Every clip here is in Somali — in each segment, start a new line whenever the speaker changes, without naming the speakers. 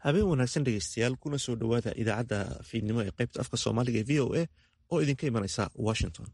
habeen wanaagsan dhegeystayaal kuna soo dhowaada idaacadda fiidnimo ee qaybta afka soomaaliga ee v o a oo idinka imanaysa washington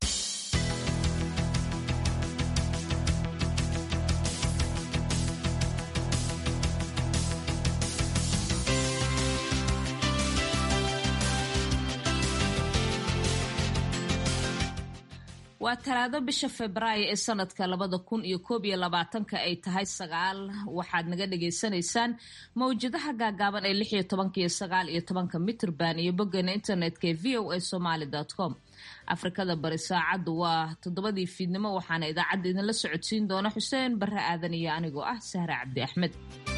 waa talaado bisha febraayo ee sanadka labada kun iyo koob iyo labaatanka ay tahay sagaal waxaad naga dhagaysanaysaan mawjadaha gaagaaban ee lix iyo tobanka iyo sagaal iyo tobanka mitrban iyo boggeena internetka ee v o a somaly com afrikada bari saacaddu waa toddobadii fiidnimo waxaana idaacadda idinla socodsiin doona xuseen barre aadan iyo anigoo ah sahra cabdi axmed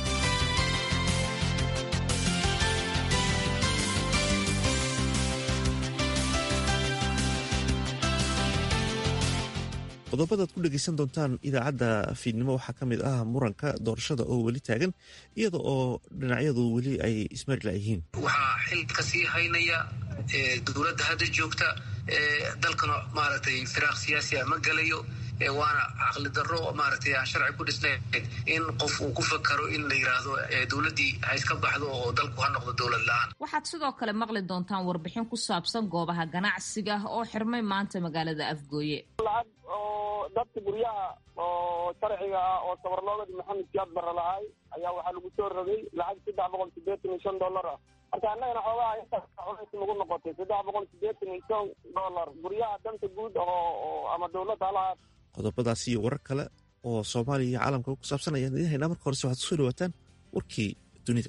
qodobadaad ku dhegeysan doontaan idaacadda fiidnimo waxaa ka mid ah muranka doorashada oo weli taagan iyada oo dhinacyadu weli ay ismarila yihiin
waxaa xil ka sii haynaya dowladda hadda joogta dalkana maaragtay firaaq siyaasi a ma gelayo waana caqli darro maaragtay aan sharci ku dhisnayn in qof uu ku fakaro in la yidhaahdo dowladdii ha iska baxdo oo dalku ha noqdo dowlad la-aan
waxaad sidoo kale maqli doontaan warbixin ku saabsan goobaha ganacsiga oo xirmay maanta magaalada afgooye
lacag oo dadka guryaha oo sharciga ah oo sabarloogadi maxamed siyaad barre lahaay ayaa waxaa lagu soo rogay lacag saddex boqol sideetan iyo shan dollar ah marka annagana xoogaha intaas culays nagu noqotay saddex boqol sideetan iyo shan dollar guryaha danta guud oo ama dowladda halahaad
qodobadaas iyo warar kale oo soomaaliya iyo caalamka ku saabsan ayaan idiin haynaa marka horese waxaad kusoo dhawaataan warkii dunida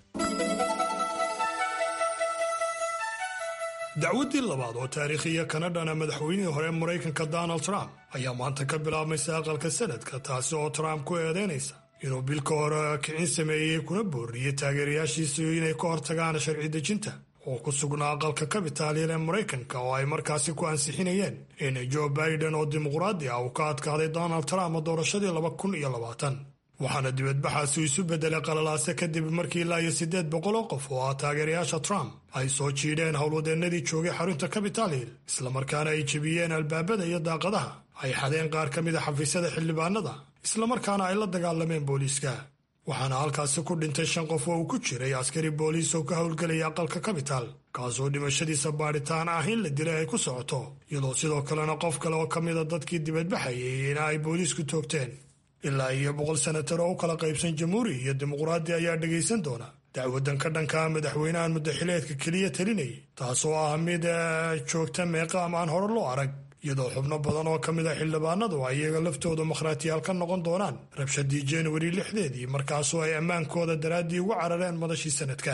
dacwaddii labaad oo taariikhiya kana dhana madaxweynihii hore maraykanka donald trump ayaa maanta ka bilaabmaysa aqalka sanadka taasi oo trump ku eedeynaysa inuu bilka hore kicin sameeyey kuna booriyey taageerayaashiisu inay ka hortagaan sharci dejinta oo ku sugnaa aqalka kabitaaliyan ee maraykanka oo ay markaasi ku ansixinayeen in joe biden oo dimuqraadi ah uu ka adkaaday donald trump doorashadii laba kun iyo labaatan waxaana dibadbaxaasi isu beddelay qalalaase kadib markii ilaa iyo siddeed boqol oo qof oo ah taageerayaasha trump ay soo jiidheen howlwadeennadii joogay xarunta capital hill islamarkaana ay jebiyeen albaabada iyo daaqadaha ay xadeen qaar ka mid a xafiisyada xildhibaanada islamarkaana ay la dagaalameen booliiska waxaana halkaasi ku dhintay shan qof oo uu ku jiray askari booliis oo ka howlgelaya aqalka capital kaasoo dhimashadiisa baadhitaan ah in la dilay ay ku socoto iyadoo sidoo kalena qof kale oo ka mida dadkii dibadbaxayay in ay booliisku toogteen ilaa iyo boqol senatar oo u kala qaybsan jamhuuri iyo dimuqraadi ayaa dhegaysan doona dacwadan ka dhanka madaxweynahan muddaxileedka keliya talinayay taasoo ah mid joogta meeqaam aan hore loo arag iyadoo xubno badan oo ka mid a xildhibaanadu ay iyaga laftooda makhraatiyaal ka noqon doonaan rabshadii januari lixdeedii markaasoo ay ammaankooda daraaddii uga carareen madashii sanadka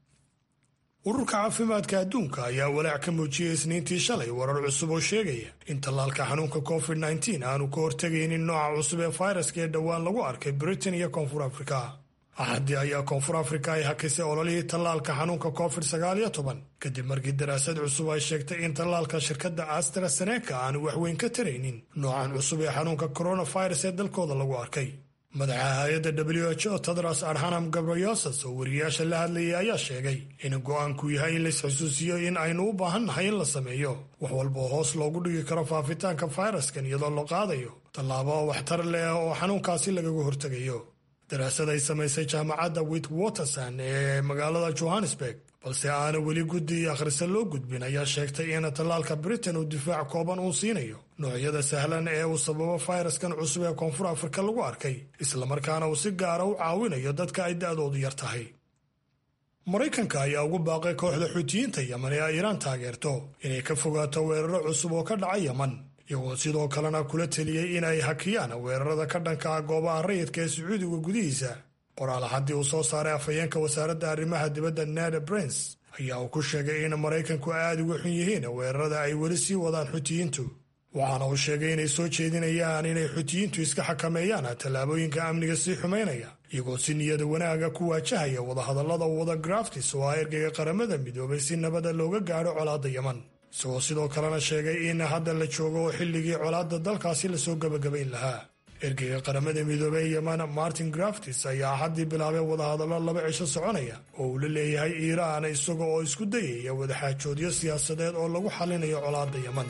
ururka caafimaadka adduunka ayaa walaac ka muujiyey isniintii shalay warar cusub oo sheegaya in tallaalka xanuunka covid nteen aanu ka hortegaynin nooca cusub ee fayraska ee dhowaan lagu arkay britain iyo koonfur afrika axaddii ayaa koonfur afrika ay hakisay ololihii tallaalka xanuunka covid sagaal iyo toban kadib markii daraasad cusub ay sheegtay in tallaalka shirkadda astraseneka aanu waxweyn ka taraynin noocan cusub ee xanuunka coronavirus ee dalkooda lagu arkay madaxa hay-adda w h o tedros adhanam gabriyosas oo wariyayaasha la hadlayay ayaa sheegay in go'aanku yahay in laisxusuusiyo in aynu u baahan nahay in la sameeyo wax walba oo hoos loogu dhigi karo faafitaanka fayraskan iyadoo la qaadayo tallaabo waxtar leh oo xanuunkaasi lagaga hortegayo daraasad ay samaysay jaamacadda witwaterson ee magaalada johannesburg balse aana weli guddi akhrisa loo gudbin ayaa sheegtay in tallaalka britain uu difaac kooban uu siinayo noocyada sahlan ee uu sababo fayraskan cusub ee koonfur afrika lagu arkay islamarkaana uu si gaara u caawinayo dadka ay da'doodu yar tahay maraykanka ayaa ugu baaqay kooxda xuutiyiinta yeman ee ay iiraan taageerto inay ka fogaato weeraro cusub oo ka dhaca yeman iyagoo sidoo kalena kula teliyey in ay hakiyaan weerarada ka dhanka ah goobaha rayidka ee sacuudiga gudihiisa qoraal haddii uu soo saaray afhayeenka wasaaradda arrimaha dibadda ned brens ayaa uu ku sheegay in maraykanku aad uga xun yihiin weerarada ay weli sii wadaan xutiyiintu waxaana uu sheegay inay soo jeedinayaan inay xutiyiintu iska xakameeyaan tallaabooyinka amniga sii xumaynaya iyagoo si niyada wanaaga ku waajahaya wadahadallada wada graftis oo ah ergeyga qaramada midoobay si nabada looga gaadho colaadda yeman isagoo sidoo kalena sheegay in hadda la joogo oo xilligii colaadda dalkaasi lasoo gebagabayn lahaa ergeyga qaramada midoobey yeman martin graftis ayaa axaddii bilaabay wadahadallo laba cisho soconaya oo uu la leeyahay iiraan isaga oo isku dayaya wadaxaajoodyo siyaasadeed oo lagu xallinayo colaadda yeman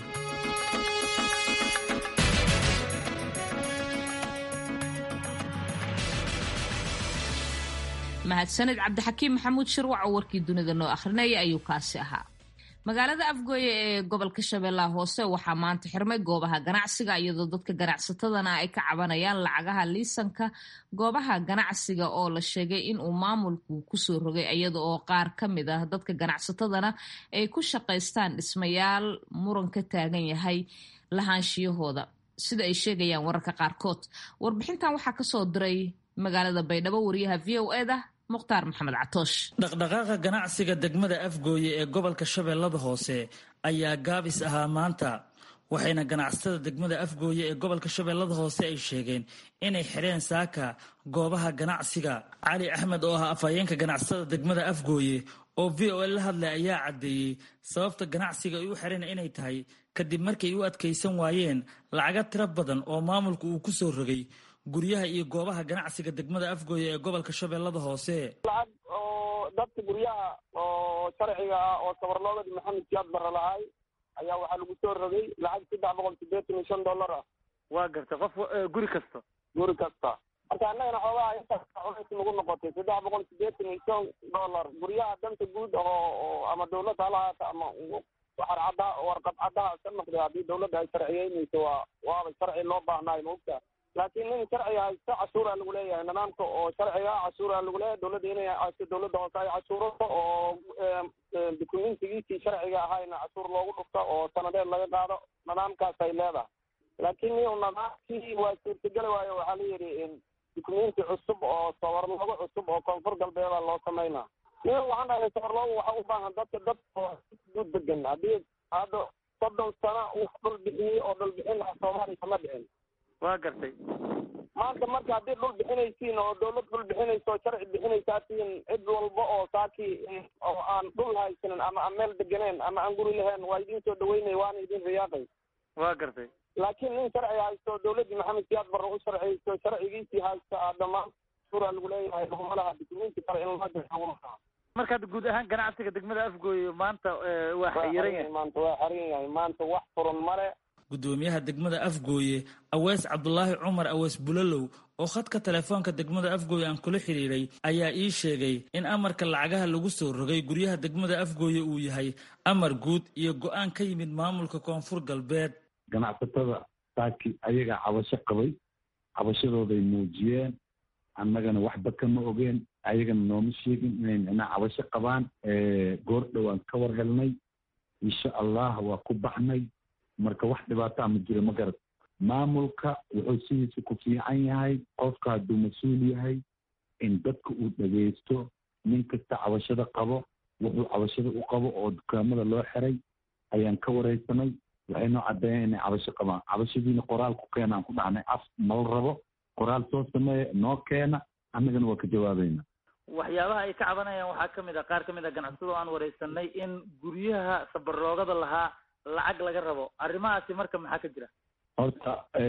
mahadsanid cabdixakiim maxamuud shirwac oo warkii dunida noo akhrinaya ayuu kaasi ahaa magaalada afgooye ee gobolka shabeellaha hoose waxaa maanta xirmay goobaha ganacsiga iyadoo dadka ganacsatadana ay ka cabanayaan lacagaha liisanka goobaha ganacsiga oo la sheegay inuu maamulku kusoo rogay iyada oo qaar ka mid ah dadka ganacsatadana ay ku shaqaystaan dhismayaal muran ka taagan yahay lahaanshiyahooda sida ay sheegayaan wararka qaarkood warbixintan waxaa kasoo diray magaalada baydhabo wariyaha v o eda mukhtaar maxamed catoosh
dhaqdhaqaaqa ganacsiga degmada afgooye ee gobolka shabeellada hoose ayaa gaabis ahaa maanta waxayna ganacsatada degmada afgooye ee gobolka shabeellada hoose ay sheegeen inay xidheen saaka goobaha ganacsiga cali axmed oo ah afhayeenka ganacsatada degmada afgooye oo v o l la hadlay ayaa caddeeyey sababta ganacsiga ay u xidheen inay tahay kadib markay u adkaysan waayeen lacaga tiro badan oo maamulku uu ku soo rogay guryaha iyo goobaha ganacsiga degmada afgooye ee gobolka shabeellada hoose
lacag oo dadka guryaha oo sharciga ah oo sabarloogadi maxamed siyaad barre lahay ayaa waxaa lagu soo rogay lacag saddex boqol siddeetan iyo shan dollar ah
waa garta qof guri kasta
guri kasta marka annagana xoogaha intaas culays nagu noqotay saddex boqol siddeetan iyo shan dollar guryaha danta guud oo ama dawladda halahaata ama waxar cadda warqad caddaha ka noqday haddii dawladda ay sharciyeynayso waa waaba sharci loo baahnaayo maogta laakiin nin sharciga haysto cashuuraa lagu leeyahay nidaamka oo sharciga cashuuraa lagu leeyahay dawladda inay haysto dawladda hoose ay cashuurato oo dukumentigiisii sharciga ahayna cashuur loogu dhufto oo sanadeed laga qaado nidaamkaas ay leedahay laakiin niu nidaamkii waa suurtageli waayo waxaa la yidhi dukumenti cusub oo sawarloogo cusub oo koonfur galbeeda loo samaynaa nin waxaan dhahay sawarloogo waxa u baahan dadka dad guud degan haddii hadda soddon sano uu dhul bixiyey oo dhul bixin lahaa soomaaliya kama dhicin
waa gartay
maanta marka haddii dhul bixinaysiin oo dawlad dhul bixinayso oo sharci bixinaysaatiin cid walba oo saakii oo aan dhul haysanin ama aan meel deganeen ama aan guri lahayn waa idin soo dhaweynay waana idin riyaaqay
waa gartay
laakiin nin sharci haysto dawladdii maxamed siyaad barre u sharciyeyso sharcigiisii haysta a dhammaan suraa lagu leeyahay laguma laha dukumenti kale in loo jaa
marka hadda guud ahaan ganacsiga degmada afgooye maanta waa xayiran yahay
maanta waa xaran yahay maanta wax furan male
gudoomiyaha degmada afgooye awees cabdulaahi cumar awees bulalow oo khadka telefoonka degmada afgooye aan kula xidhiidhay ayaa ii sheegay in amarka lacagaha lagu soo rogay guryaha degmada afgooye uu yahay amar guud iyo go-aan ka yimid maamulka koonfur galbeed
ganacsatada saaki ayagaa cabasho qabay cabashadooday muujiyeen annagana waxba kama ogeen ayagana nooma sheegin inay micnaha cabasho qabaan goor dhowaan ka war helnay insha allah waa ku baxnay marka wax dhibaataa ma jiro ma garad maamulka wuxuu sidiisa ku fiican yahay qofka hadduu mas-uul yahay in dadka uu dhegaysto nin kasta cabashada qabo wuxuu cabashada u qabo oo dukaamada loo xiray ayaan ka waraysanay waxay noo caddeeyeen inay cabasho qabaan cabashadiina qoraal ku keena aan ku dhacnay af mala rabo qoraal soo sameeya noo keena annagana waa ka jawaabayna
waxyaabaha ay ka cabanayaan waxaa ka mid ah qaar ka mid ah ganacsado aan waraysanay in guryaha sabarloogada lahaa lacag laga rabo arrimahaasi marka maxaa ka jira
horta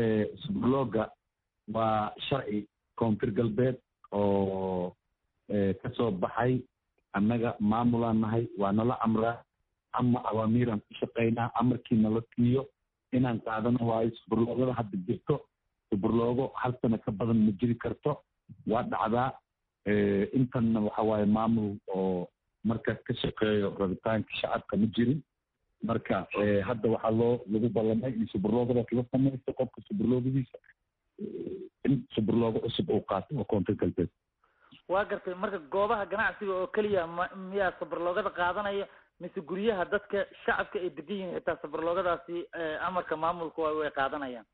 subrloga waa sharci koonfur galbeed oo kasoo baxay annaga maamulaan nahay waa nala amraa ama awaamiiraan ku shaqaynaa amarkii nala siiyo inaan qaadano waayo suburloogada hadda jirto suburloogo hal sano ka badan ma jiri karto waa dhacdaa intanna waxa waaye maamul oo markaas ka shaqeeyo rabitaanka shacabka ma jirin marka hadda waxaa loo lagu ballamay in suburloogadaas la samaysto qofka suburloogadiisa in suburloogo cusub uu qaato oo koonfur galbeed
waa gartay marka goobaha ganacsiga oo keliya ma miyaa sabarloogada qaadanaya mise guryaha dadka shacabka ay degan yihiin xitaa sabarloogadaasi amarka maamulku way qaadanayaan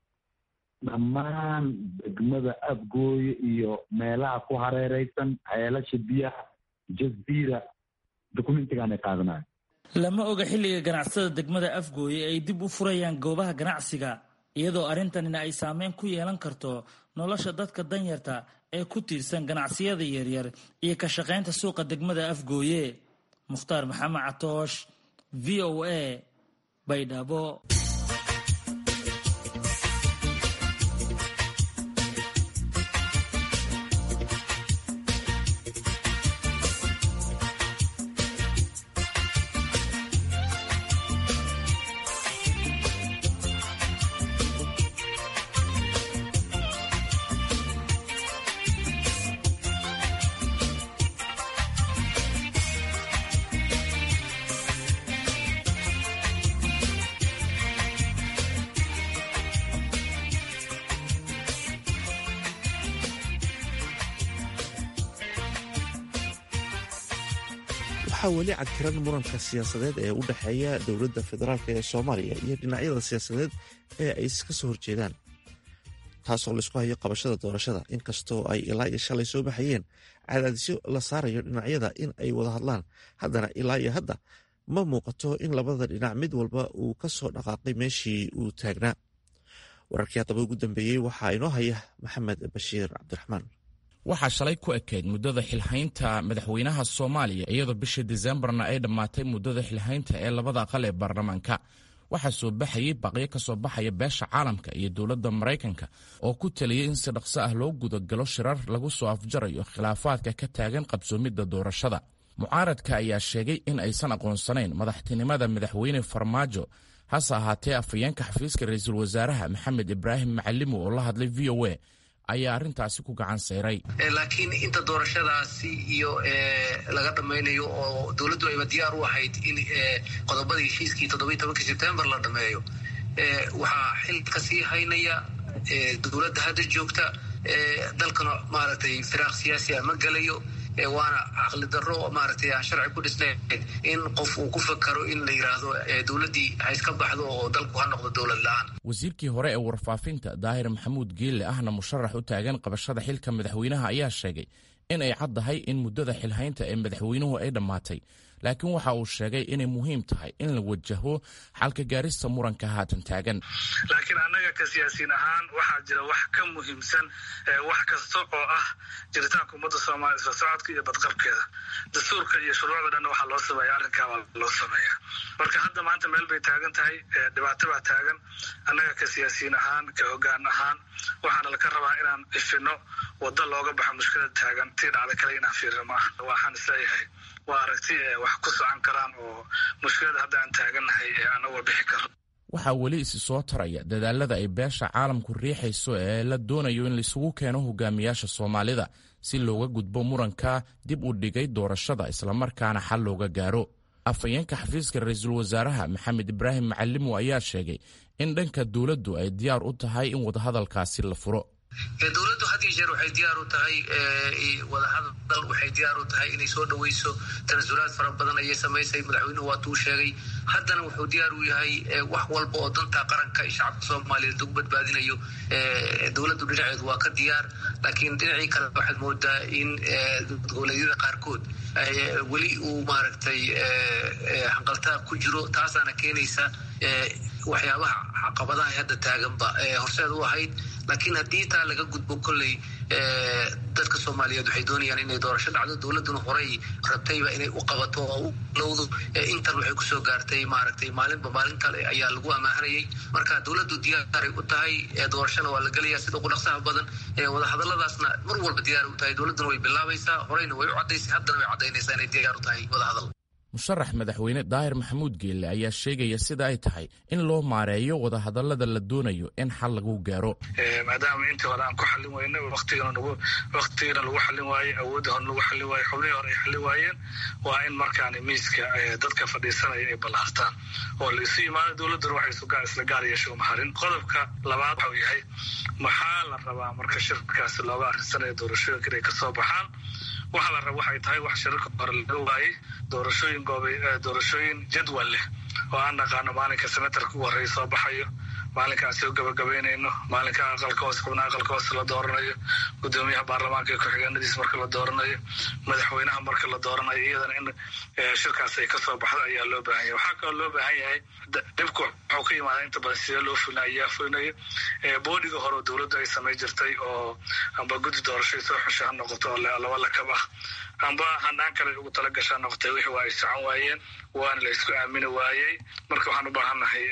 dhammaan degmada afgooye iyo meelaha ku hareereysan ceelasha biyaha jaziira dokumentigaan ay qaadanayo
lama oga xilliga ganacsatada degmada afgooye ay dib u furayaan goobaha ganacsiga iyadoo arrintanina ay saameyn ku yeelan karto nolosha dadka danyarta ee ku tiirsan ganacsiyada yaryar iyo ka shaqaynta suuqa degmada afgooye mukhtaar maxamed catoosh v o a baydhabo
waxaa weli cadkiran muranka siyaasadeed ee u dhexeeya dowladda federaalk ee soomaaliya iyo dhinacyada siyaasadeed ee ay iska soo horjeedaan taasoo laysku hayo qabashada doorashada inkastoo ay ilaa iyo shalay soo baxayeen cadaadisyo la saarayo dhinacyada in ay wada hadlaan haddana ilaa iyo hadda ma muuqato in labada dhinac mid walba uu ka soo dhaqaaqay meeshii uu taagnaa wararkii haddaba ugu dambeeyey waxaa inoo haya maxamed bashiir cabdiraxmaan
waxaa shalay ku ekayd muddada xilhaynta madaxweynaha soomaaliya iyadoo bishii disembarna ay dhammaatay muddada xilhaynta ee labada aqal ee baarlamaanka waxaa soo baxayey baqyo ka soo baxaya beesha caalamka iyo dowladda maraykanka oo ku taliyey in si dhaqso ah loo gudagalo shirar lagu soo afjarayo khilaafaadka ka taagan qabsoomidda doorashada mucaaradka ayaa sheegay in aysan aqoonsanayn madaxtinimada madaxweyne farmaajo hase ahaatee afhayeenka xafiiska ra-iisul wasaaraha maxamed ibraahim macalimo oo la hadlay v o a ayaa arrintaasi ku gacan sayray
laakiin inta doorashadaasi iyo laga dhamaynayo oo dowladdu ayba diyaar u ahayd in qodobadii heshiiskii toddobiyi tobankii sebtembar la dhameeyo waxaa xil ka sii haynaya dowladda hadda joogta dalkana maaragtay firaaq siyaasi ah ma gelayo waana caqli darro maaragtay aan sharci ku dhisnayn in qof uu ku fakaro in la yidhaahdo dowladdii ha iska baxdo oo dalku ha noqdo dowlad la-aan
wasiirkii hore ee warfaafinta daahir maxamuud geelle ahna musharax u taagan qabashada xilka madaxweynaha ayaa sheegay in ay caddahay in muddada xilhaynta ee madaxweynuhu ay dhammaatay laakiin waxa uu sheegay inay muhiim tahay in la wajaho xalka gaarista muranka haatan taagan
laakiin annaga ka siyaasiin ahaan waxaa jira wax ka muhiimsan wax kasta oo ah jiritaanka ummadda soomaaliya isla socodka iyo badqabkeeda dastuurka iyo shuruucda dhanna waxaa loo sameeya arrinkaa waa loo sameeyaa marka hadda maanta meel bay taagan tahay dhibaato baa taagan annaga ka siyaasiyiin ahaan ka hoggaan ahaan waxaana laka rabaa inaan ifino waddo looga baxo mushkilada taagan tii dhacda kale inaan fiirino ma ah waxaan isleeyahay waa aragti wax ku socon karaan oo mushkilada hadda aan taagannahay ee anagoo bixi karo
waxaa weli isi soo taraya dadaalada ay beesha caalamku riixayso ee la doonayo in laisugu keeno hogaamiyaasha soomaalida si looga gudbo muranka dib u dhigay doorashada islamarkaana xal looga gaaro afhayeenka xafiiska ra-iisul wasaaraha maxamed ibraahim macalimo ayaa sheegay in dhanka dowladdu ay diyaar u tahay in wadahadalkaasi la furo
dowladdu had iyo jeer waxay diyaar u tahay wadahadal waxay diyaar u tahay inay soo dhaweyso tanasulaad fara badan ayay samaysay madaxweynuhu waatuu sheegay haddana wuxuu diyaar u yahay wax walba oo danta qaranka iyo shacabka soomaaliyeed lagu badbaadinayo dowladdu dhinaceedu waa ka diyaar laakiin dhinacii kale waxaad moodaa in goboleedyada qaarkood weli uu maaragtay hanqaltaab ku jiro taasaana keenaysa waxyaabaha caqabadaha hadda taaganba horseed u ahayd laakiin haddii taa laga gudbo kolley dadka soomaaliyeed waxay doonayaan inay doorasho dhacdo dowladduna horey rabtayba inay u qabato oo u lowdo intan waxay kusoo gaartay maaragtay maalinba maalin kale ayaa lagu amaahanayay marka dowladdu diyaaray u tahay doorashona waa la gelaya sida ugu dhaqsaha badan wadahadaladaasna mar walba diyaar u tahay dowladduna way bilaabaysaa horeyna way u caddaysay haddana way caddaynaysaa inay diyaar u tahay wadahadal
musharax madaxweyne daahir maxamuud geelle ayaa sheegaya sida ay tahay in loo maareeyo wadahadalada la doonayo in xal lagu gaaro
maadaama intii hore aan ku xallin weyna waqtigana lagu xallin waaye awoodda hore lagu xallin waaye xubnihii hore ay xallin waayeen waa in markaani miiska dadka fadhiisanaya ay ballaartaan oo la isu yimaado dowladduna waxay isla gaar yeesho maharin qodobka labaad waxau yahay maxaa la rabaa marka shirkaasi looga arrinsanaya doorashooyinka inay kasoo baxaan waxa la raba waxay tahay wax shirarka hore laga waayey doorashooyin goobay doorashooyin jadwal leh oo aan naqaano maalinka senatarka ugu horreeya soo baxayo maalinka aan soo gabagabaynayno maalinka aqalka hoose xubnaha aqalka hoose la dooranayo gudoomiyaha baarlamaanka iyo ku-xigeenadiis marka la dooranayo madaxweynaha marka la dooranayo iyadana in shirkaas ay kasoo baxdo ayaa loo baahan yahay waxaa kaloo loo baahan yahay dhibku wuxuu ka yimaada inta badan sidee loo fulina ayaa fulinayo boodiga hore oo dowladdu ay samay jirtay oo amba guddi doorashay soo xusha ha noqoto oo laba lakab ah amba hanaan kale ugu tala gashaa noqotay wixii waa ay socon waayeen waana la isku aamini waayey marka waxaan u baahannahay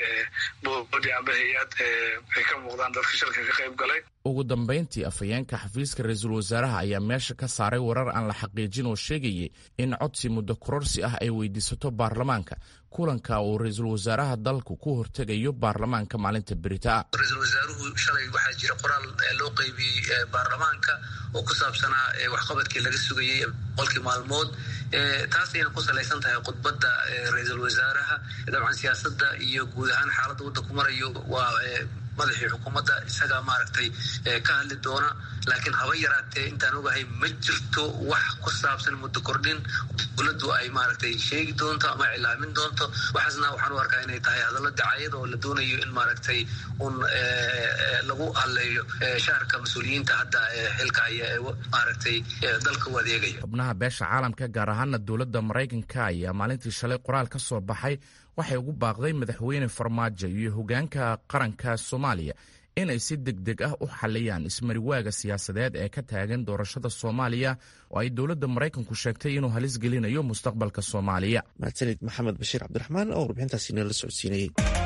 boodi amba hay-ad ay ka muuqdaan dadka shirka ka qayb galay
ugu dambayntii afhayeenka xafiiska ra-iisul wasaaraha ayaa meesha ka saaray warar aan la xaqiijin oo sheegayay in codsi muddo kororsi ah ay weydiisato baarlamaanka kulanka uu ra-iisul wasaaraha dalku ku hortegayo baarlamaanka maalinta beritaa
ra-iisul wasaaruhu shalay waxaa jira qoraal loo qeybiyey baarlamaanka oo ku saabsanaa waxqabadkii laga sugayey boqolkii maalmood taas ayna ku salaysan tahay khudbadda ra-iisul wasaaraha dabcan siyaasadda iyo guud ahaan xaaladda waddanku marayo waa madaxii xukuumadda isagaa maaragtay ka hadli doona laakiin haba yaraatee intaan ogahay ma jirto wax ku saabsan muddo kordhin dowladdu ay maaragtay sheegi doonto ama cilaamin doonto waxaasna waxaan u arkaa inay tahay hadallo dacayada oo la doonayo in maaragtay un lagu hadleeyo shaarka mas-uuliyiinta hadda xilka haya ee maaragtay dalka u adeegaya
xubnaha beesha caalamka gaar ahaana dowladda maraykanka ayaa maalintii shalay qoraal ka soo baxay waxay ugu baaqday madaxweyne farmaajo iyo hogaanka qaranka soomaaliya inay si deg deg ah u xaliyaan ismariwaaga siyaasadeed ee ka taagan doorashada soomaaliya oo ay dowladda maraykanku sheegtay inuu halis gelinayo mustaqbalka soomaaliya
mahadsanid maxamed bashiir cabdiraxmaan oo warbixintaasi inala socodsiinayey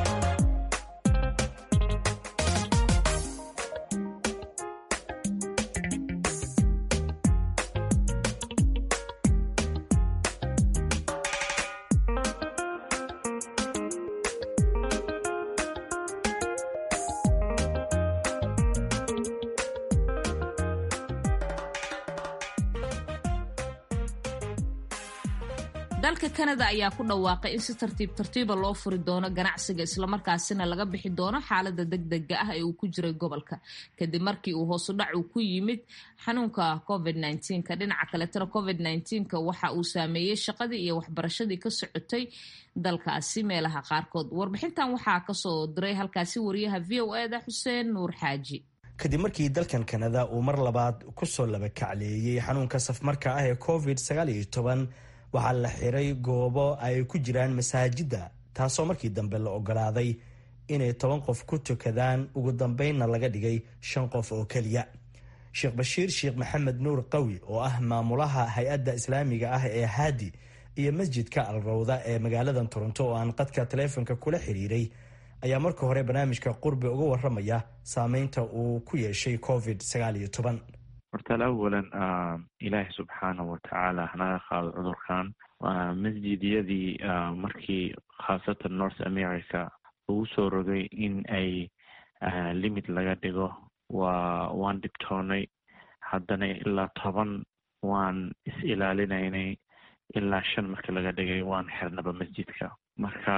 dalka kanada ayaa ku dhawaaqay in si tartiib tartiiba loo furi doono ganacsiga islamarkaasina laga bixi doono xaalada degdega ah ee uu ku jiray gobolka kadib markii uu hoosudhac uu ku yimid xanuunka covid ka dhinaca kaletana covid ka waxa uu saameeyey shaqadii iyo waxbarashadii ka socotay dalkaasi meelaha qaarkood warbixintan waxaa kasoo diray halkaasi wariyaha v o eda xuseen nuur xaaji
kadib markii dalkan kanada uu mar labaad kusoo laba kacleeyey xanuunka safmarka ah ee covid waxaa la xiray goobo ay ku jiraan masaajidda taasoo markii dambe la ogolaaday inay toban qof ku tukadaan ugu dambeynna laga dhigay shan qof oo keliya sheekh bashiir sheekh maxamed nuur qawi oo ah maamulaha hay-adda islaamiga ah ee haadi iyo masjidka alrawda ee magaalada toronto oo aan qadka taleefonka kula xiriiray ayaa marka hore barnaamijka qurbi uga waramaya saameynta uu ku yeeshay covid
hortaal awalan ilaahi subxaanahu watacaala hanaga qaado cudurkan masjidyadii markii khaasatan north america lagu soo rogay in ay limit laga dhigo waa waan dhibtoonay haddana ilaa toban waan is-ilaalinaynay ilaa shan marka laga dhigay waan xirnaba masjidka marka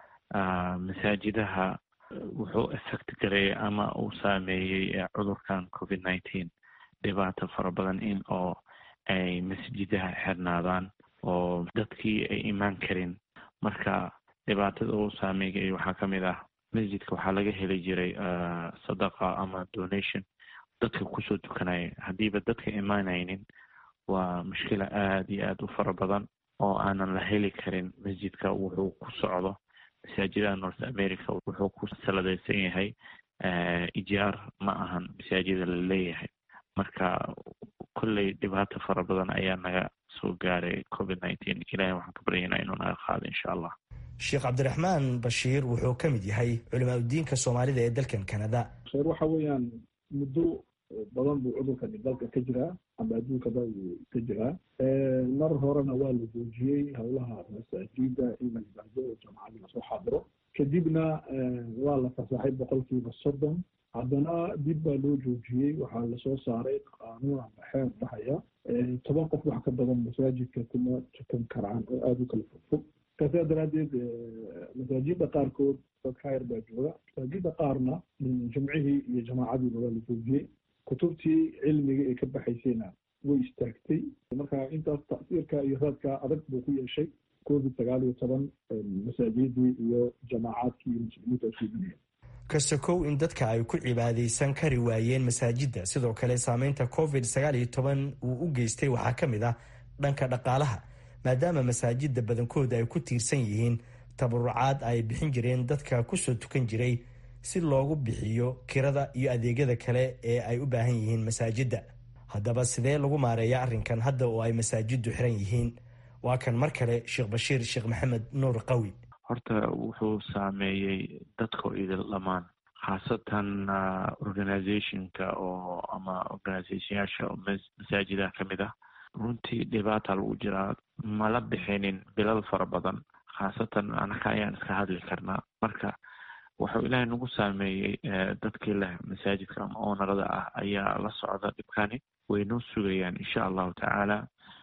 masaajidaha wuxuu effect gareeyay ama uu saameeyey cudurkan covid nineteen dhibaato fara badan in oo ay masjidaha xirnaadaan oo dadkii ay imaan karin marka dhibaatada uu saameeyay waxaa ka mid ah masjidka waxaa laga heli jiray sadaqa ama donation dadka kusoo tukanaya haddiiba dadka imaanaynin waa mushkila aada iyo aada u fara badan oo aanan la heli karin masjidka wuxuu ku socdo masaajidaha north america wuxuu ku saladaysan yahay ijaar ma ahan masaajida la leeyahay marka kolley dhibaato fara badan ayaa naga soo gaaray covid nineteen ilahay waxaan ka baryaynaa inuu naga qaado insha allah
sheekh cabdiraxmaan bashiir wuxuu ka mid yahay culimaa udiinka soomaalida ee dalkan canada
sheer waxa weeyaan muddo badan buu cudurkani dalka ka jiraa ama adduunkaba uu ka jiraa mar horena waa la joojiyey howlaha masaajida in la yimaado oo jamacadii lasoo xaadiro kadibna waa la fasaxay boqolkiiba soddon haddana dib baa loo joojiyey waxaa lasoo saaray qaanuun ama xeer dhahaya toban qof wax ka badan masaajidka kuma tukan karaan oo aada u kala fogfog kaasaa daraaddeed masaajida qaarkood dad khayr baa jooga masaajida qaarna jumcihii iyo jamaacadiiba waa la joojiyey kutubtii cilmiga ee ka baxaysayna way istaagtay marka intaas tasiirka iyo raadka adag buu ku yeeshay covid sagaal iyo toban masaajidii iyo jamaacaadkii iyo muslimiinta isuugunaya
kasakow in dadka ay ku cibaadaysan kari waayeen masaajidda sidoo kale saameynta covid sagaal iyo toban uu u geystay waxaa ka mid ah dhanka dhaqaalaha maadaama masaajidda badankooda ay ku tiirsan yihiin tabarucaad ay bixin jireen dadka kusoo tukan jiray si loogu bixiyo kirada iyo adeegyada kale ee ay u baahan yihiin masaajidda haddaba sidee lagu maareeya arrinkan hadda oo ay masaajiddu xiran yihiin waa kan mar kale sheekh bashiir sheekh maxamed nuur qawi
horta wuxuu saameeyey dadka idil dhammaan khaasatan organizationka oo ama organizationyaasha masaajidaha ka mid ah runtii dhibaata lagu jiraa mala bixinin bilal fara badan khaasatan anaka ayaan iska hadli karnaa marka wuxuu ilaahay nagu saameeyey dadkii leh masaajidka ama oonarada ah ayaa la socda dhibkani way noo sugayaan insha allahu tacaala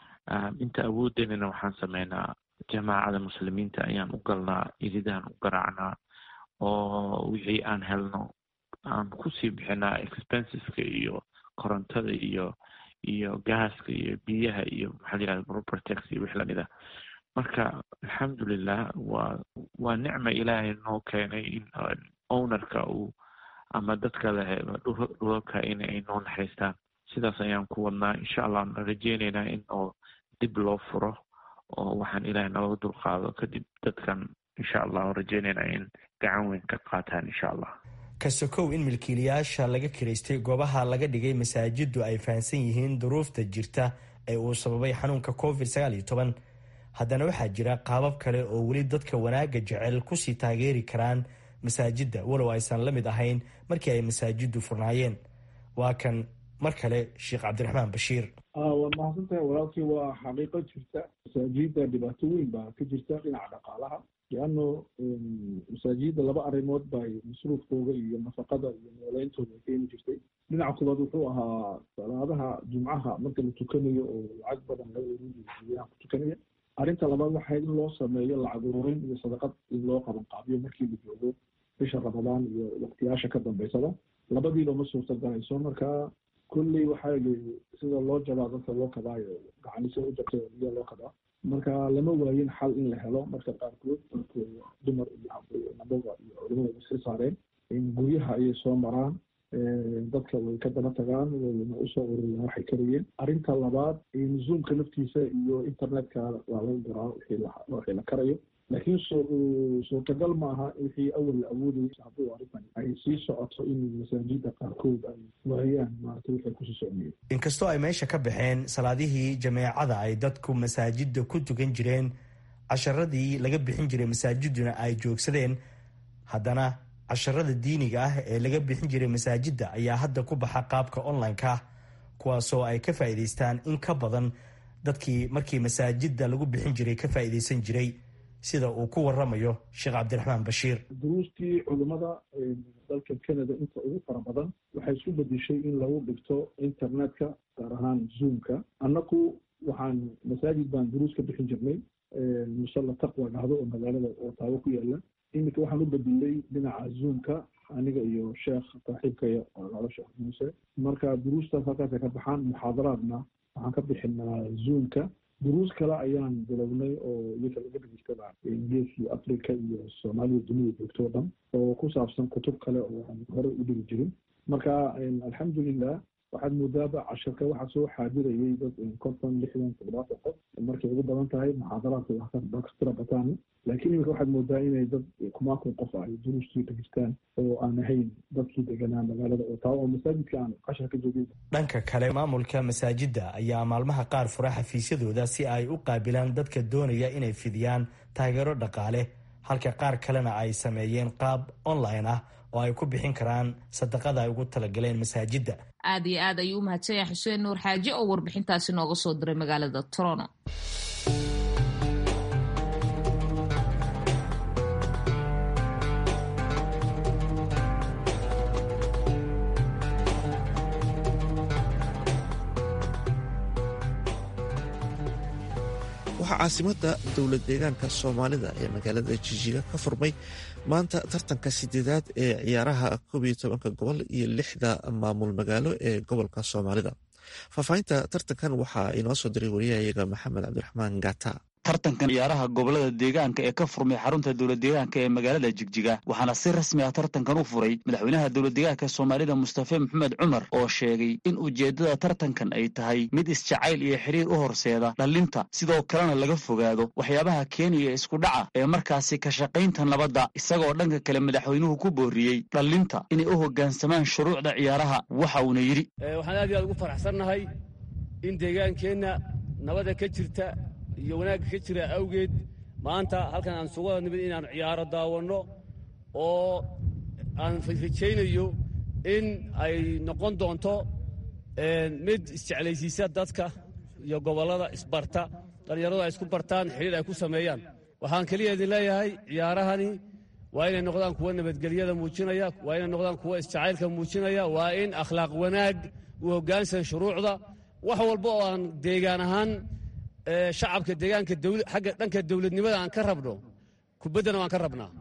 inta awoodenina waxaan sameynaa jamaacada muslimiinta ayaan u galnaa iridahan u garaacnaa oo wixii aan helno aan kusii bixinaa expenseska iyo korontada iyo iyo gaaska iyo biyaha iyo maxaa la yihahda propertex iyo wix lamid ah marka alxamdulilah waa waa nicma ilaahay noo keenay in ownerka uu ama dadka leh dhulalka in ay noo naxariistaan sidaas ayaan ku wadnaa insha allah rajeyneynaa in oo dib loo furo oo waxaan ilaahay nalaga dulqaado kadib dadkan insha allah rajeyneynaa in gacan weyn ka qaataan insha allah
kasokow in milkiilayaasha laga kiraystay goobaha laga dhigay masaajidu ay fahamsan yihiin duruufta jirta ee uu sababay xanuunka covid sagaal iyo toban haddana waxaa jira qaabab kale oo weli dadka wanaagga jecel kusii taageeri karaan masaajidda walow aysan la mid ahayn markii ay masaajiddu furnaayeen waa kan mar kale sheekh cabdiraxmaan bashiir
waa mahadsantahay walaalkii waa xaqiiqo jirta masaajidda dhibaato weyn baa ka jirta dhinaca dhaqaalaha leano masaajidda laba arrimood bay masruufkooda iyo nafaqada iyo noolayntooda ay keeni jirtay dhinaca koobaad wuxuu ahaa salaadaha jumcaha marka la tukanayo oo lacag badan laga uruuriyo guryaha ku tukanaya arrinta labaad waxay in loo sameeyo lacag ururin iyo sadaqad in loo qaban qaabiyo markii la joogo bisha ramadaan iyo waqtiyaasha ka dambeysada labadiiba ma suurtagalayso marka kulley waxaa sida loo jabaa dadka loo kabaayo gacanise u jabtay biya loo kabaa marka lama waayin xal in la helo marka qaarkood dumar iyo nabaga iyo culimada iska saareen in guryaha ayay soo maraan dadka way ka daba tagaan wayna usoo ururiyaan waxay karayeen arrinta labaad zoomka naftiisa iyo internetka waa laga garaa wixii la karayo laakiin suurtagal ma aha wixii awal la awoodayay hadduu arrintan ay sii socoto in masaajida qaarkood ay waayaan maarata waxay kusii socnayeen
inkastoo ay meesha ka baxeen salaadihii jameecada ay dadku masaajidda ku tukan jireen casharadii laga bixin jiray masaajiduna ay joogsadeen haddana casharada diiniga ah ee laga bixin jiray masaajidda ayaa hadda ku baxa qaabka online-ka kuwaasoo ay ka faa'iidaystaan in ka badan dadkii markii masaajidda lagu bixin jiray ka faa'iidaysan jiray sida uu ku waramayo sheekh cabdiraxmaan bashiir
duruustii culimmada dalka canada inta ugu fara badan waxay isku bedeshay in lagu dhigto internetka gaar ahaan zoomka annaku waxaan masaajid baan duruus ka bixin jirnay musalla taqwa dhahdo oo magaalada otaawo ku yaala iminka waxaan u bedelay dhinaca zoomka aniga iyo sheekh saaxiibkaya oo lalo sheekh muuse marka duruustaas halkaasay ka baxaan muxaadaraadna waxaan ka bixinaa zoomka duruus kale ayaan bilownay oo iyaka laga dhegeysta geeskii africa iyo soomaalida dunida joogto o dhan oo ku saabsan kutub kale oo aan hore u dhigi jirin marka alxamdulilah waxaad moodaaba casharka waxaa soo xaadirayay dad konton lixdan toddobaatan qof markay ugu badan tahay muxaadaraadka kastira bataan laakiin iminka waxaad moodaa inay dad kumaakun qof ay duruustii dhegeystaan oo aan ahayn dadkii deganaa magaalada oo taa oo masaajidka aan cashar ka joogin
dhanka kale maamulka masaajidda ayaa maalmaha qaar fura xafiisyadooda si ay u qaabilaan dadka doonaya inay fidiyaan taageero dhaqaale halka qaar kalena ay sameeyeen qaab online ah oo ay ku bixin karaan sadaqada ay ugu talagaleen masaajidda
aad iyo aad ayuu u mahadsan yahay xuseen nuur xaaji oo warbixintaasi nooga soo diray magaalada toronto
waxaa caasimada dowlad deegaanka soomaalida ee magaalada jijiga ka furmay maanta tartanka sideedaad ee ciyaaraha koob iyo tobanka gobol iyo lixda maamul magaalo ee gobolka soomaalida faahfaahinta tartankan waxaa inoo soo diray wariyahayaga maxamed cabdiraxmaan gata
tartankan ciyaaraha gobolada deegaanka ee ka furmay xarunta dowlad deegaanka ee magaalada jigjiga waxaana si rasmi ah tartankan u furay madaxweynaha dowlad deegaanka soomaalida mustafe maxamed cumar oo sheegay in ujeeddada tartankan ay tahay mid isjacayl iyo xiriir u horseeda dhallinta sidoo kalena laga fogaado waxyaabaha keenaya isku dhaca ee markaasi ka shaqaynta nabadda isagoo dhanka kale madaxweynuhu ku booriyey dhallinta inay u hoggaansamaan shuruucda ciyaaraha waxa uuna yidhi
waxaan aad iyo aad ugu faraxsannahay in deegaankeenna nabada ka jirta iyo wanaagga ka jira awgeed maanta halkan aan sugu wada nimid inaannu ciyaaro daawanno oo aan rajaynayo in ay noqon doonto mid isjeclaysiisa dadka iyo gobollada isbarta dhallinyaradu ay isku bartaan xidhiir ay ku sameeyaan waxaan keliya idin leeyahay ciyaarahani waa inay noqdaan kuwa nabadgelyada muujinaya waa inay noqdaan kuwa isjacaylka muujinaya waa in akhlaaq wanaag u hoggaansan shuruucda wax walba oo aan deegaan ahaan shacabka deegaanka agga dhanka dowladnimada aan ka rabno kubaddana waan ka rabnaa